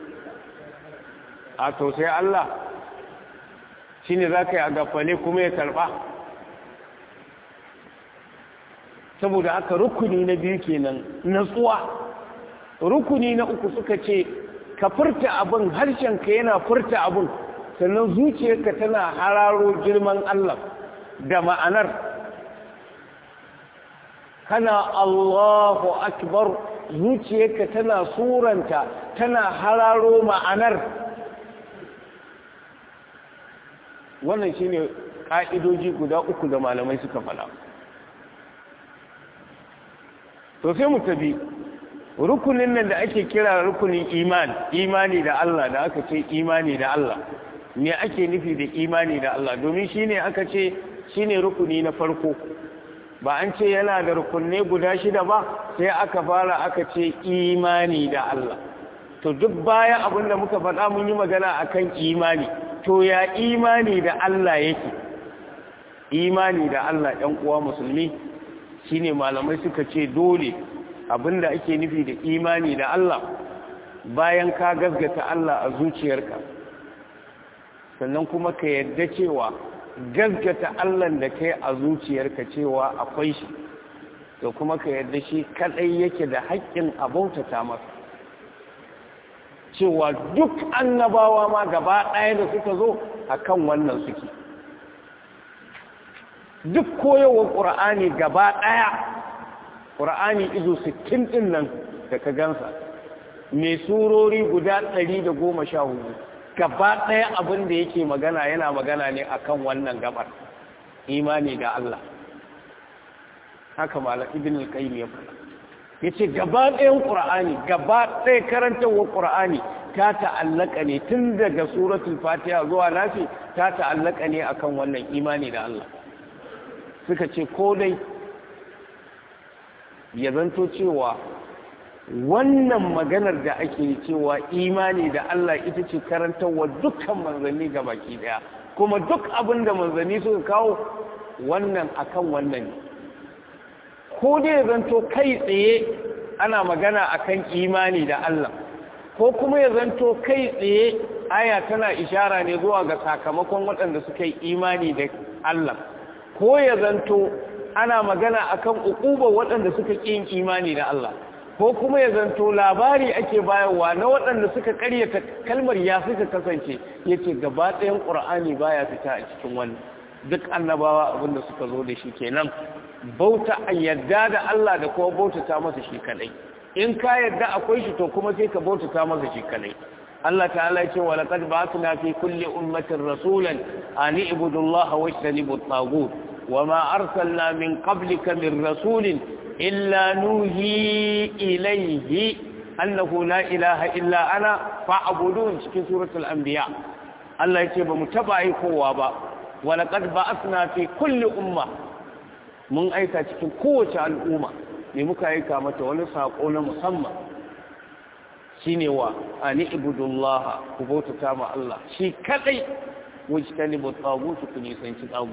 a to sai Allah shi ne za ka yi a gafale kuma ya karba saboda aka rukuni na biyu kenan natsuwa rukuni na uku suka ce ka furta abin harshenka yana furta abin sannan zuciyarka tana hararo girman Allah da ma'anar kana Allahu akbar zuciyarka tana suranta tana hararo ma'anar wannan shine ka'idoji guda uku da malamai suka fada to sai mu tabi rukunin nan da ake kira rukunin iman imani da Allah da aka ce imani da Allah me ake nufi da imani da Allah domin shine aka ce shine rukuni na farko ba an ce yana da rukunne guda shida ba sai aka fara aka ce imani da Allah to duk baya abinda muka faɗa mun yi magana akan imani to ya imani da Allah yake imani da Allah ɗan uwa musulmi shine malamai suka ce dole abinda ake nufi da imani da Allah bayan ka gasgata Allah a zuciyarka sannan kuma ka yadda cewa gasgata Allah da kai a zuciyarka cewa akwai shi to kuma ka yadda shi kadai yake da haƙƙin abautata masa cewa duk annabawa ma gaba ɗaya da suka zo akan wannan suke duk koyowar ƙura'ani gaba ɗaya ƙura'ani izo sittin ɗin nan da ka gansa mai surori guda ɗari da goma sha hudu gaba ɗaya abin da yake magana yana magana ne akan wannan gabar imani da Allah haka mala ibn al-qayyim ya faɗa yace gaba ɗayan qur'ani gaba ɗaya karantawar qur'ani ta ta'allaka ne tun daga suratul fatiha zuwa nafi ta ta'allaka ne akan wannan imani da Allah suka ce ko dai ya zanto cewa wannan maganar da ake cewa imani da Allah ita ce karantarwa dukkan manzanni ga baki daya kuma duk abin da manzanni suka kawo wannan akan wannan ne ko dai ya zanto kai tsaye ana magana akan imani da Allah ko kuma ya zanto kai tsaye aya tana ishara ne zuwa ga sakamakon waɗanda suka yi imani da Allah ko ya zanto ana magana akan ukubar waɗanda suka ƙi yin imani da Allah ko kuma ya zanto labari ake bayarwa na waɗanda suka ƙaryata kalmar ya suka kasance yace gaba ɗayan ƙur'ani baya fita a cikin wannan duk annabawa abinda suka zo da shi kenan bauta a yadda da Allah da kuma bautata masa shi kadai in ka yadda akwai shi to kuma sai ka bautata masa shi kadai Allah ta'ala ya ce wa laqad ba'athna fi kulli ummatin rasulan an ibudu Allah wa ijtanibu at-taghut wa ma arsalna min qablika min rasulin illa nuhi ilayhi annahu la ilaha illa ana fa'budun cikin suratul anbiya Allah ya ce ba mu taba aikowa ba wa laqad ba'athna fi kulli umma mun aika cikin kowace al'umma ne muka aika mata wani sako na musamman shine wa ani ibudullah ku bautata ma Allah shi kadai wajtanibu tagut ku nisanci tagut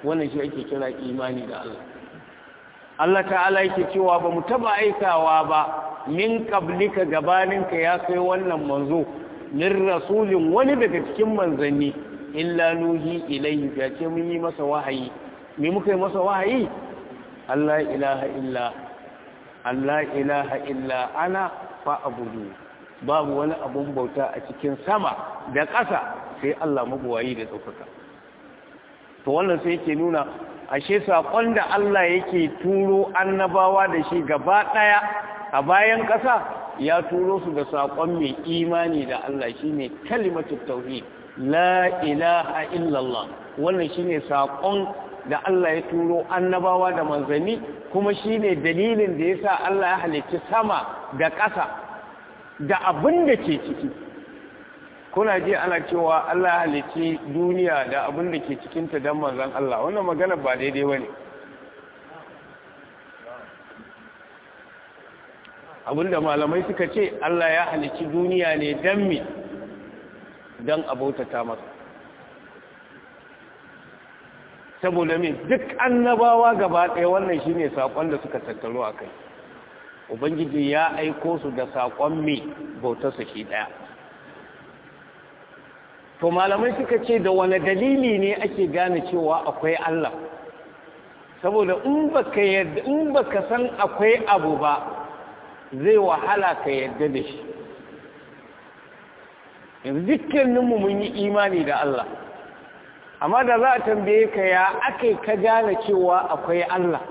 wannan shi ake kira imani da Allah Allah ta'ala yake cewa ba mu taba aikawa ba min qablika gabaninka ya kai wannan manzo min rasulin wani daga cikin manzanni illa nuhi ilayhi ya ce mun yi masa wahayi me muka yi masa wahayi Allah ilaha illa Allah ilaha illa ana fa'budu babu wani abun bauta a cikin sama da ƙasa sai Allah mabuwayi da ɗaukaka to wannan sai yake nuna ashe saƙon da Allah yake turo annabawa da shi gaba ɗaya a bayan ƙasa ya turo su da saƙon mai imani da Allah shine kalimatu tauhid la ilaha illallah wannan shine saƙon da Allah ya turo annabawa da manzanni kuma shine dalilin da yasa Allah ya halicci sama da ƙasa da abin da ke ciki kuna ji ana cewa Allah halicci duniya da abin da ke cikinta don manzan Allah wannan magana ba daidai ba ne abinda malamai suka ce Allah ya halicci duniya ne don mi don abautata masa saboda min duk annabawa gaba ɗaya wannan shine saƙon da suka tattaro a kai ubangiji ya aiko su da saƙon mai bautarsa shi ɗaya to malamai suka ce da wani dalili ne ake gane cewa akwai Allah saboda in baka yadda in baka san akwai abu ba zai wahala ka yadda da shi yanzu dukkaninmu mun yi imani da Allah amma da za a tambaye ka ya ake ka gane cewa akwai Allah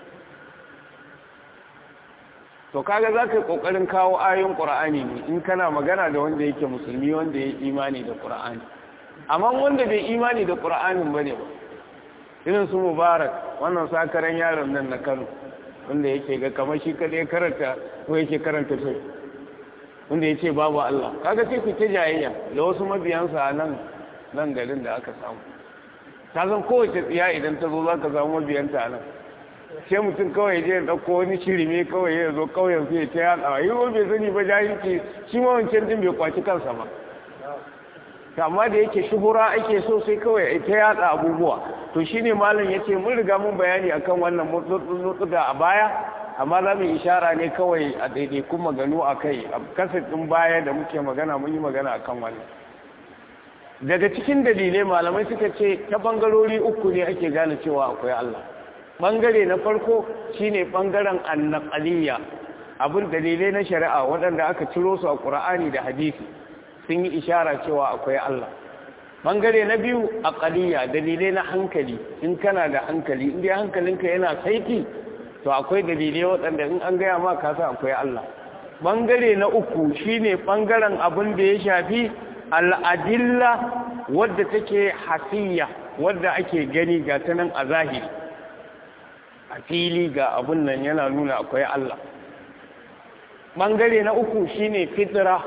to kaga za ka yi ƙoƙarin kawo ayoyin ƙura'ani ne in kana magana da wanda yake musulmi wanda ya imani da ƙura'ani amma wanda bai imani da ƙura'anin ba ne ba irin su mubarak wannan sakaran yaron nan na kano wanda yake ga kamar shi kaɗai karanta ko yake karanta sai wanda ya ce babu Allah kaga sai ku ta jayayya da wasu mabiyansa a nan nan garin da aka samu ta zan kowace tsiya idan ta zo za ka samu mabiyanta a nan sai mutum kawai je ɗauko wani shirime kawai ya zo kauyen sai ta yaɗa yi wa bai sani ba jahilci shi ma wancan din bai kwaci kansa ba amma da yake shuhura ake so sai kawai ta yaɗa abubuwa to shine malam yace mun riga mun bayani akan wannan mutsuga a baya amma za mu ishara ne kawai a daidai kuma maganu a kai a kasar ɗin baya da muke magana mun yi magana akan wannan daga cikin dalilai malamai suka ce ta bangarori uku ne ake gane cewa akwai Allah bangare na farko shine bangaren annaqaliyya abin dalilai na shari'a waɗanda aka ciro su a Qur'ani da hadisi sun yi ishara cewa akwai Allah bangare na biyu aqaliyya dalilai na hankali in kana da hankali in dai hankalinka yana saiti to akwai dalilai waɗanda in an gaya ma ka san akwai Allah bangare na uku shine bangaren abin da ya shafi al'adilla wadda take hasiyya wadda ake gani ga ta nan a zahiri a fili ga abun nan yana nuna akwai Allah ɓangare na uku shine fitira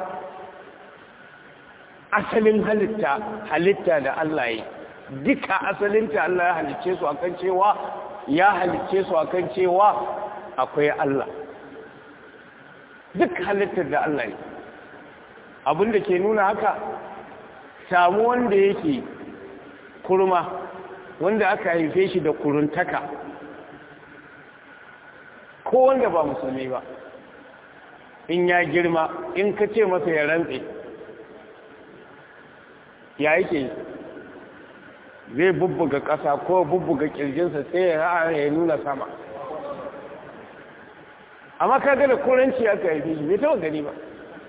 asalin halitta halitta da Allah yi duka asalinta Allah ya halicce su akan cewa ya halicce su akan cewa akwai Allah duk halittar da Allah yi abin da ke nuna haka samu wanda yake kurma wanda aka haife shi da kuruntaka ko wanda ba musulmi ba in ya girma in ka ce masa ya rantse ya yake zai bubbuga ƙasa ko bubbuga ƙirjinsa sai ya nuna sama amma ka da kuranci aka haife shi bai taɓa gani ba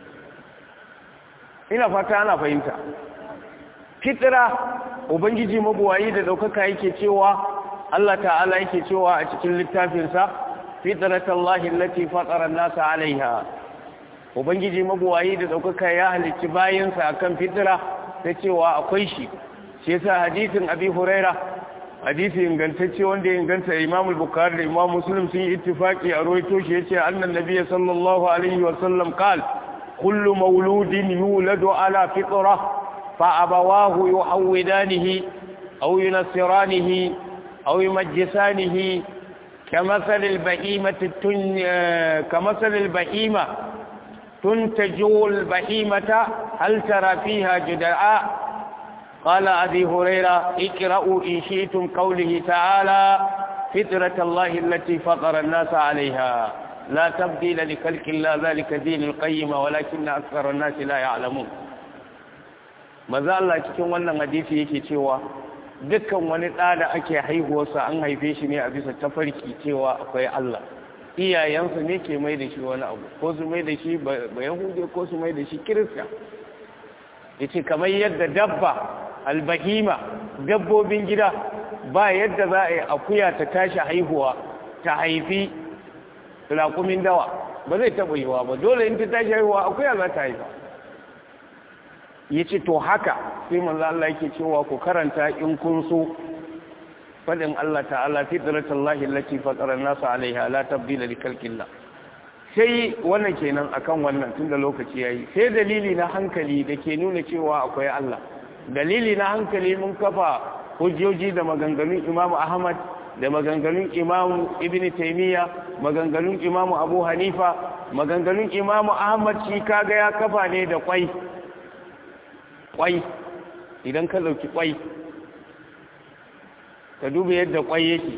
ina fata ana fahimta fitira ubangiji mabuwayi da daukaka yake cewa Allah ta'ala yake cewa a cikin littafinsa fitratallahi allati fatara an-nasa 'alayha ubangiji mabuwayi da daukaka ya halicci bayansa akan fitira ta cewa akwai shi shi yasa hadisin abi huraira hadisi ingantacce wanda ya inganta imam al-bukhari da imam muslim sun yi ittifaqi a rawaito shi yace annan nabiy sallallahu alaihi wa sallam qala kullu mauludin yuladu ala fitra fa abawahu yuhawidanihi aw yunassiranihi aw yumajjisanihi كمثل البهيمة التن... كمثل البهيمة تنتج البهيمة هل ترى فيها جدعاء قال أبي هريرة اقرأوا إن شئتم قوله تعالى فطرة الله التي فطر الناس عليها لا تبديل لخلق الله ذلك دين القيم ولكن أكثر الناس لا يعلمون maza Allah cikin wannan hadisi yake cewa dukkan wani ɗa da ake haihuwarsa an haife shi ne a bisa tafarki cewa akwai Allah iyayensu ne ke mai da shi wani abu ko su mai da shi ba yahude ko su mai da shi kirista ya ce kamar yadda dabba albahima dabbobin gida ba yadda za a yi akuya ta tashi haihuwa ta haifi raƙumin dawa ba zai taɓa yiwa ba dole in ta tashi haihuwa akuya za ta haifa ya ce to haka sai manzo Allah yake cewa ku karanta in kun so fadin Allah ta'ala fitratallahi allati fatara an-nasa 'alayha la tabdila li khalqillah sai wannan kenan akan wannan tunda lokaci yayi sai dalili na hankali da ke nuna cewa akwai Allah dalili na hankali mun kafa hujjoji da maganganun Imam Ahmad da maganganun Imam Ibn Taymiyyah maganganun Imam Abu Hanifa maganganun Imam Ahmad shi kaga ya kafa ne da kwai kwai idan ka dauki kwai ka duba yadda kwai yake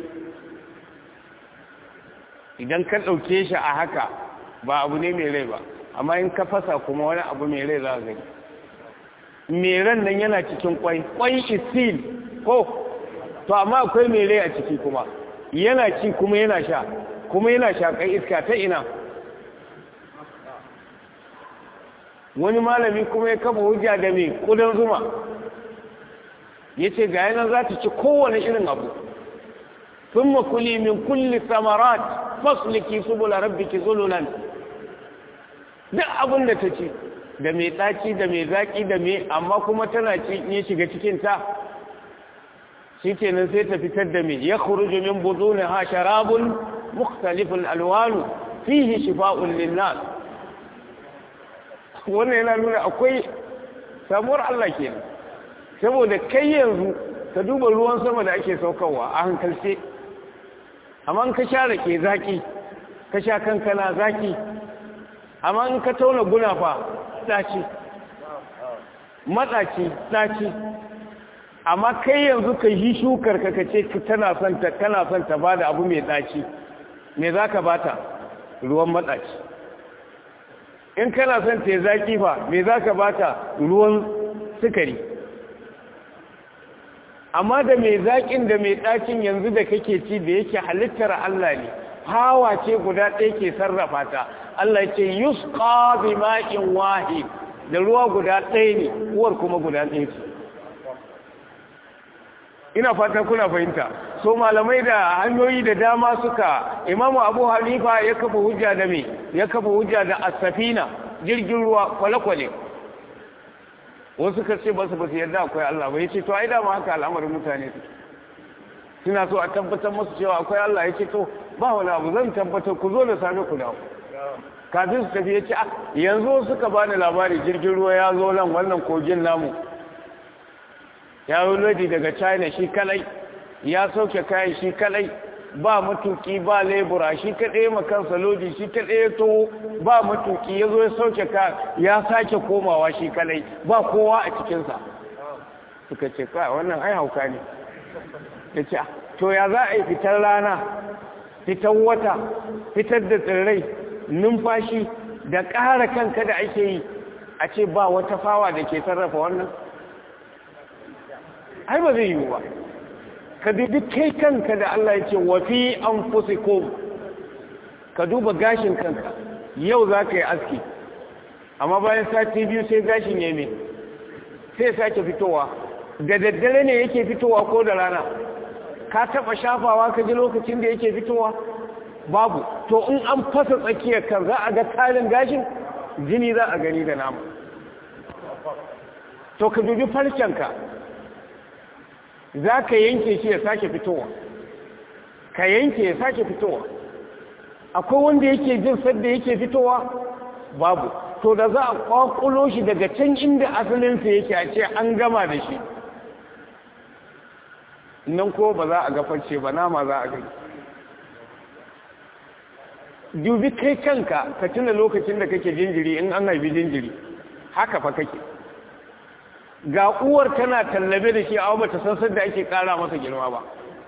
idan ka dauke shi a haka ba abu ne mai rai ba amma in ka fasa kuma wani abu mai rai za ka gani mai ran nan yana cikin kwai kwai isil ko to amma akwai mai rai a ciki kuma yana ci kuma yana sha kuma yana shaƙar iska ta ina wani malami kuma ya kafa hujja da mai kudan zuma ya ce ga yanar za ta ci kowane irin abu sun makuli min kulli samarat masuliki subula rabbiki zululan duk abin da ta ci da mai ɗaci da mai zaƙi da mai amma kuma tana ci ya shiga cikinta shi kenan sai ta fitar da mai ya kuruju min buzu ne ha sharabun mukhtalifin alwanu fihi shifa'un linnas wannan yana nuna akwai samuwar Allah kenan saboda kai yanzu ka duba ruwan sama da ake saukarwa a hankalce amma ka sha rake zaki ka sha kankana zaki amma in ka tauna gunafa daci matsaci daci amma kai yanzu ka yi shukar ka kace tana son ta kana son ta bada abu mai daci me zaka bata ruwan matsaci in kana son ta zaki fa me zaka bata ruwan sukari amma da mai zaƙin da mai ɗakin yanzu da kake ci da yake halittar Allah ne hawa ce guda ɗaya ke sarrafa ta Allah ce yusqa bi ma'in wahid da ruwa guda ɗaya ne uwar kuma guda ɗaya ce ina fata kuna fahimta so malamai da hanyoyi da dama suka imamu abu hanifa ya kafa hujja da me ya kafa hujja da asafina jirgin ruwa kwale-kwale wasu ka ce basu basu yadda akwai Allah ba yace to ai da ma haka al'amarin mutane su suna so a tabbatar musu cewa akwai Allah yace to ba wani abu zan tabbatar ku zo da safe ku dawo kafin su tafi yace ah yanzu suka bani labari jirgin ruwa ya zo nan wannan kogin namu ya yi lodi daga China shi kalai ya sauke kayan shi kalai ba matuki ba lebura shi kaɗai makansa lodi shi kaɗai ya to ba matuki ya zo ya sauke ka ya sake komawa shi kalai ba kowa a cikinsa suka ce kawai wannan ai hauka ne ya ce to ya za a yi fitar rana fitar wata fitar da tsirrai numfashi da ƙara kanka da ake yi a ce ba wata fawa da ke sarrafa wannan ai ba zai yiwu ba ka dubi kai kanka da Allah ya ce wafi an fusikum ka duba gashin kanka yau za ka yi aski amma bayan sati biyu sai gashin ya mai sai sake fitowa da daddare ne yake fitowa ko da rana ka taba shafawa ka ji lokacin da yake fitowa babu to in an fasa tsakiyar kan za a ga tarin gashin jini za a gani da nama to ka dubi farcenka za ka yanke shi ya sake fitowa ka yanke ya sake fitowa akwai wanda yake jin sadda yake fitowa babu to da za a kwakulo shi daga can inda asalinsa yake a ce an gama da shi nan ko ba za a gafarce ba nama za a gani dubi kai kanka ka tuna lokacin da kake jinjiri in an haifi jinjiri haka fa kake ga uwar tana tallabe da shi a bata san da ake kara masa girma ba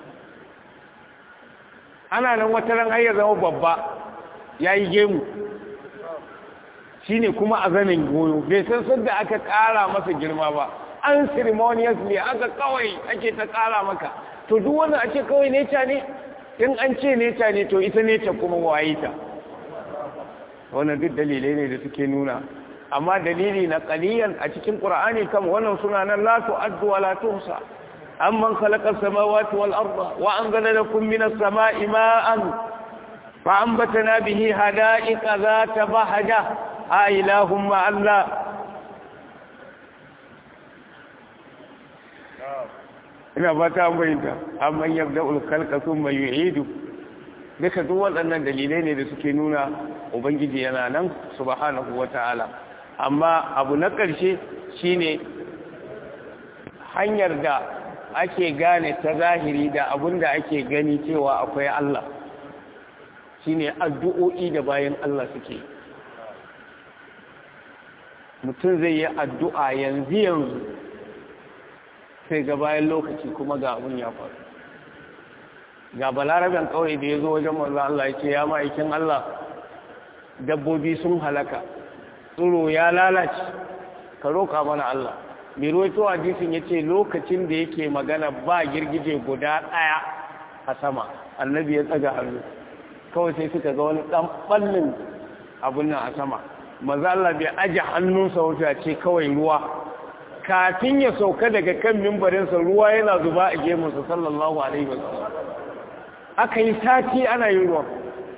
ana nan wata ran har ya zama babba ya yi gemu shine kuma a zanen goyo bai san sadda aka kara masa girma ba an ceremonious ne aka kawai ake ta kara maka to duk wanda ake kawai neca ne in an ce neca ne to ita neca kuma waye ta wannan duk dalilai ne da suke nuna amma dalili na qaliyan a cikin qur'ani kam wannan suna nan la tu'addu wa la tuhsa amman khalaqa as-samawati wal arda wa anzala lakum minas sama'i ma'an fa anbatna bihi hada'iqa zata bahja a ilahum ma Allah ina fata an bayyanta amman yabda'ul khalqa thumma yu'idu duka duk waɗannan dalilai ne da suke nuna ubangiji yana nan subhanahu wata'ala amma abu na ƙarshe shine hanyar da ake gane ta zahiri da abin da ake gani cewa akwai Allah shine addu'o'i da bayan Allah suke mutum zai yi addu'a yanzu yanzu sai ga bayan lokaci kuma ga abin ya faru ga balaraben kawai da ya zo wajen manzo Allah ya ce ya ma'aikin Allah dabbobi sun halaka tsiro ya lalace ka roƙa mana Allah mai ruwaito hadisin ya ce lokacin da yake magana ba girgije guda ɗaya a sama annabi ya tsaga hannu kawai sai suka ga wani ɗan ɓallin abin nan a sama maza Allah bai aje hannunsa wuta ce kawai ruwa kafin ya sauka daga kan mimbarinsa ruwa yana zuba a gemunsa sallallahu alaihi wasallam aka yi sati ana yin ruwan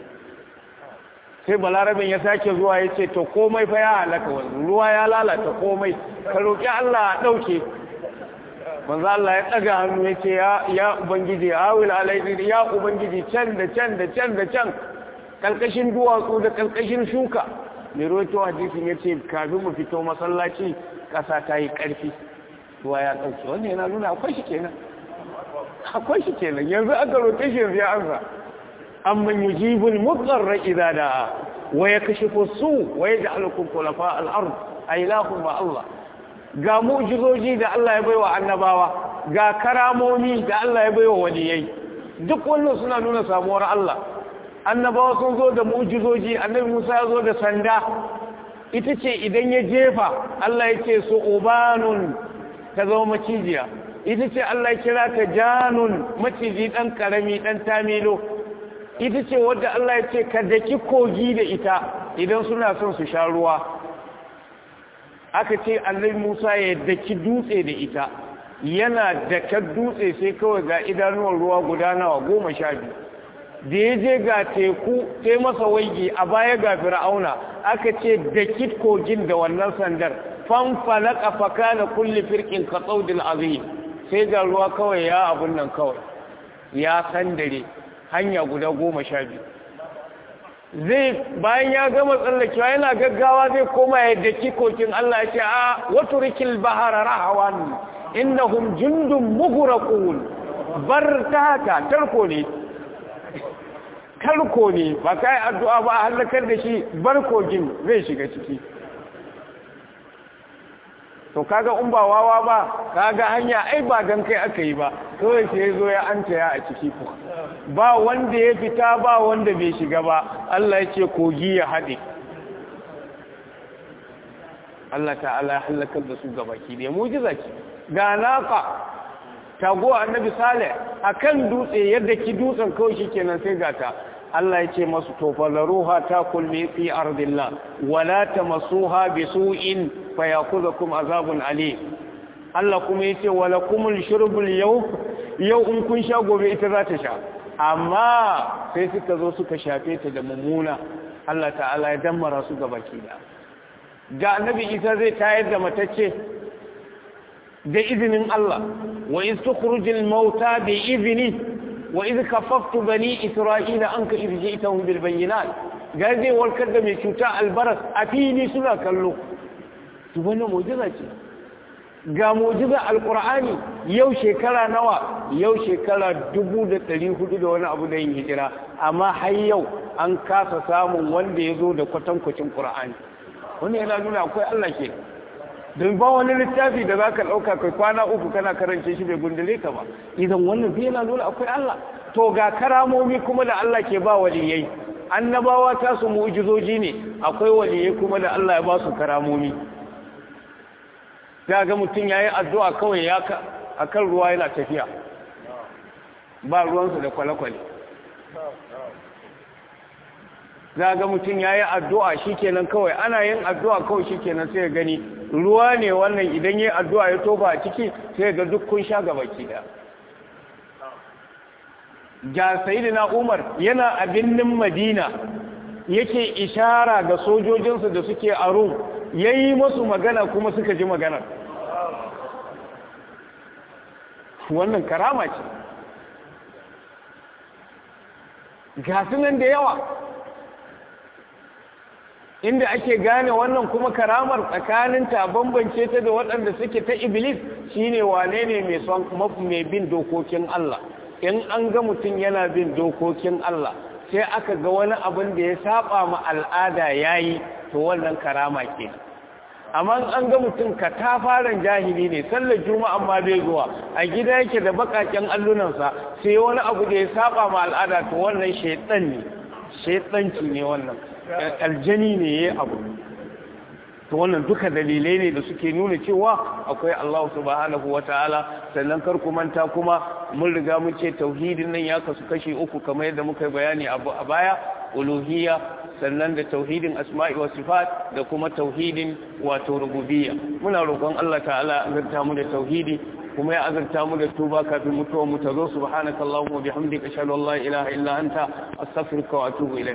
sai balarabin ya sake zuwa ya ce to komai fa ya halaka wani ruwa ya lalata komai ka roƙi Allah a ɗauke manzo Allah ya ɗaga hannu ya ce ya ubangiji awil alaihi ya ubangiji can da can da can da can kalkashin duwatsu da kalkashin shuka mai roto hadisin ya ce kafin mu fito masallaci ƙasa ta yi ƙarfi ruwa ya ɗauke wannan yana nuna akwai shi kenan akwai shi kenan yanzu aka roƙe shi yanzu ya ansa amman yujibul mudarra idza da'a wa yakashifu su wa yaj'alukum khulafa al-ard ay lahum ma Allah ga mu'jizoji da Allah ya baiwa annabawa ga karamomi da Allah ya baiwa waliyai duk wannan suna nuna samuwar Allah annabawa sun zo da mu'jizoji annabi Musa ya zo da sanda ita ce idan ya jefa Allah ya ce su ubanun ta zama macijiya ita ce Allah ya kira ta janun maciji dan karami dan tamilo ita ce wadda Allah ya ce ka daki kogi da ita idan suna son su sha ruwa aka ce annabi Musa ya daki dutse da ita yana daka dutse sai kawai ga idanuwar ruwa guda nawa goma sha biyu da ya je ga teku sai masa waigi a baya ga fir'auna aka ce daki kogin da wannan sandar fanfalaka fakana kulli firqin ka tsaudil azim sai ga ruwa kawai ya abun nan kawai ya sandare hanya guda goma sha biyu zai bayan ya gama tsallakewa yana gaggawa zai koma ya daki kokin Allah ya ce a wato rikil bahara rahawan innahum jundun mughraqun bar ta haka tarko ne tarko ne ba kai addu'a ba a halakar da shi bar kogin zai shiga ciki to kaga in ba wawa ba kaga hanya ai ba dan kai aka yi ba kawai sai zo ya anta ya a ciki ko ba wanda ya fita ba wanda bai shiga ba Allah ya ce kogi ya haɗe Allah ta'ala ya halakar da su gabaki ne mujiza ce ga naka tago annabi salih akan dutse yadda ki dutsen kawai shikenan sai gata Allah ya ce masu tofalaruha ta kulli fi ardillah wala tamassuha bisu'in fayakuzakum azabun alim Allah kuma yace wala kumul shurbul yau yau in kun sha gobe ita za ta sha amma sai suka zo suka shafe ta da mummuna Allah ta'ala ya dammara su gabaki da ga annabi Isa zai tayar da matacce da izinin Allah wa iz tukhrujul mauta bi izni wa iz kaffaftu bani isra'ila anka iz ji'tahum bil bayyinat ga zai warkar da mai cuta albaras a fili suna kallo to wannan mu'jiza ce ga mu'jiza alqur'ani yau shekara nawa yau shekara 1400 da wani abu da yin hijira amma har yau an kasa samun wanda ya zo da kwatankwacin qur'ani wannan yana nuna akwai Allah ke don ba wani littafi da za ka ɗauka kai kwana uku kana karance shi bai gundule ka ba idan wannan bai yana nuna akwai Allah to ga karamomi kuma da Allah ke ba waliyai annabawa ta su mu'jizoji ne akwai waliyai kuma da Allah ya ba su karamomi za ga mutum ya yi addu'a kawai ya a kan ruwa yana tafiya ba ruwansu da kwale-kwale za ga mutum ya yi addu'a shi kenan kawai ana yin addu'a kawai shi kenan sai gani ruwa ne wannan idan yi addu'a ya tofa a ciki sai ga duk kun sha gabaki da ga sayidina umar yana a birnin madina yake ishara ga sojojinsu da suke a rum ya yi masu magana kuma suka ji maganar wannan karama ce ga nan da yawa inda ake gane wannan kuma karamar tsakanin ta bambance ta da waɗanda suke ta iblis shine wane ne mai son mai bin dokokin Allah in an ga mutum yana bin dokokin Allah sai aka ga wani abin da ya saba ma al'ada yayi to wannan karama ke amma an ga mutum ka ta fara jahili ne sallar juma'a ma bai zuwa a gida yake da bakaken allunansa sai wani abu da ya saba ma al'ada to wannan shaitan ne shaitanci ne wannan aljani ne ya abu to wannan duka dalilai ne da suke nuna cewa akwai Allah subhanahu wataala sannan kar ku manta kuma mun riga mun ce tauhidin nan ya kasu kashi uku kamar yadda muka yi bayani a baya uluhiyya sannan da tauhidin asma'i wa sifat da kuma tauhidin wato rububiyya muna roƙon Allah ta'ala azurta mu da tauhidi kuma ya azurta mu da tuba kafin mutuwa mu ta zo subhanakallahumma wa bihamdika ashhadu an la ilaha illa anta astaghfiruka wa atubu ilayk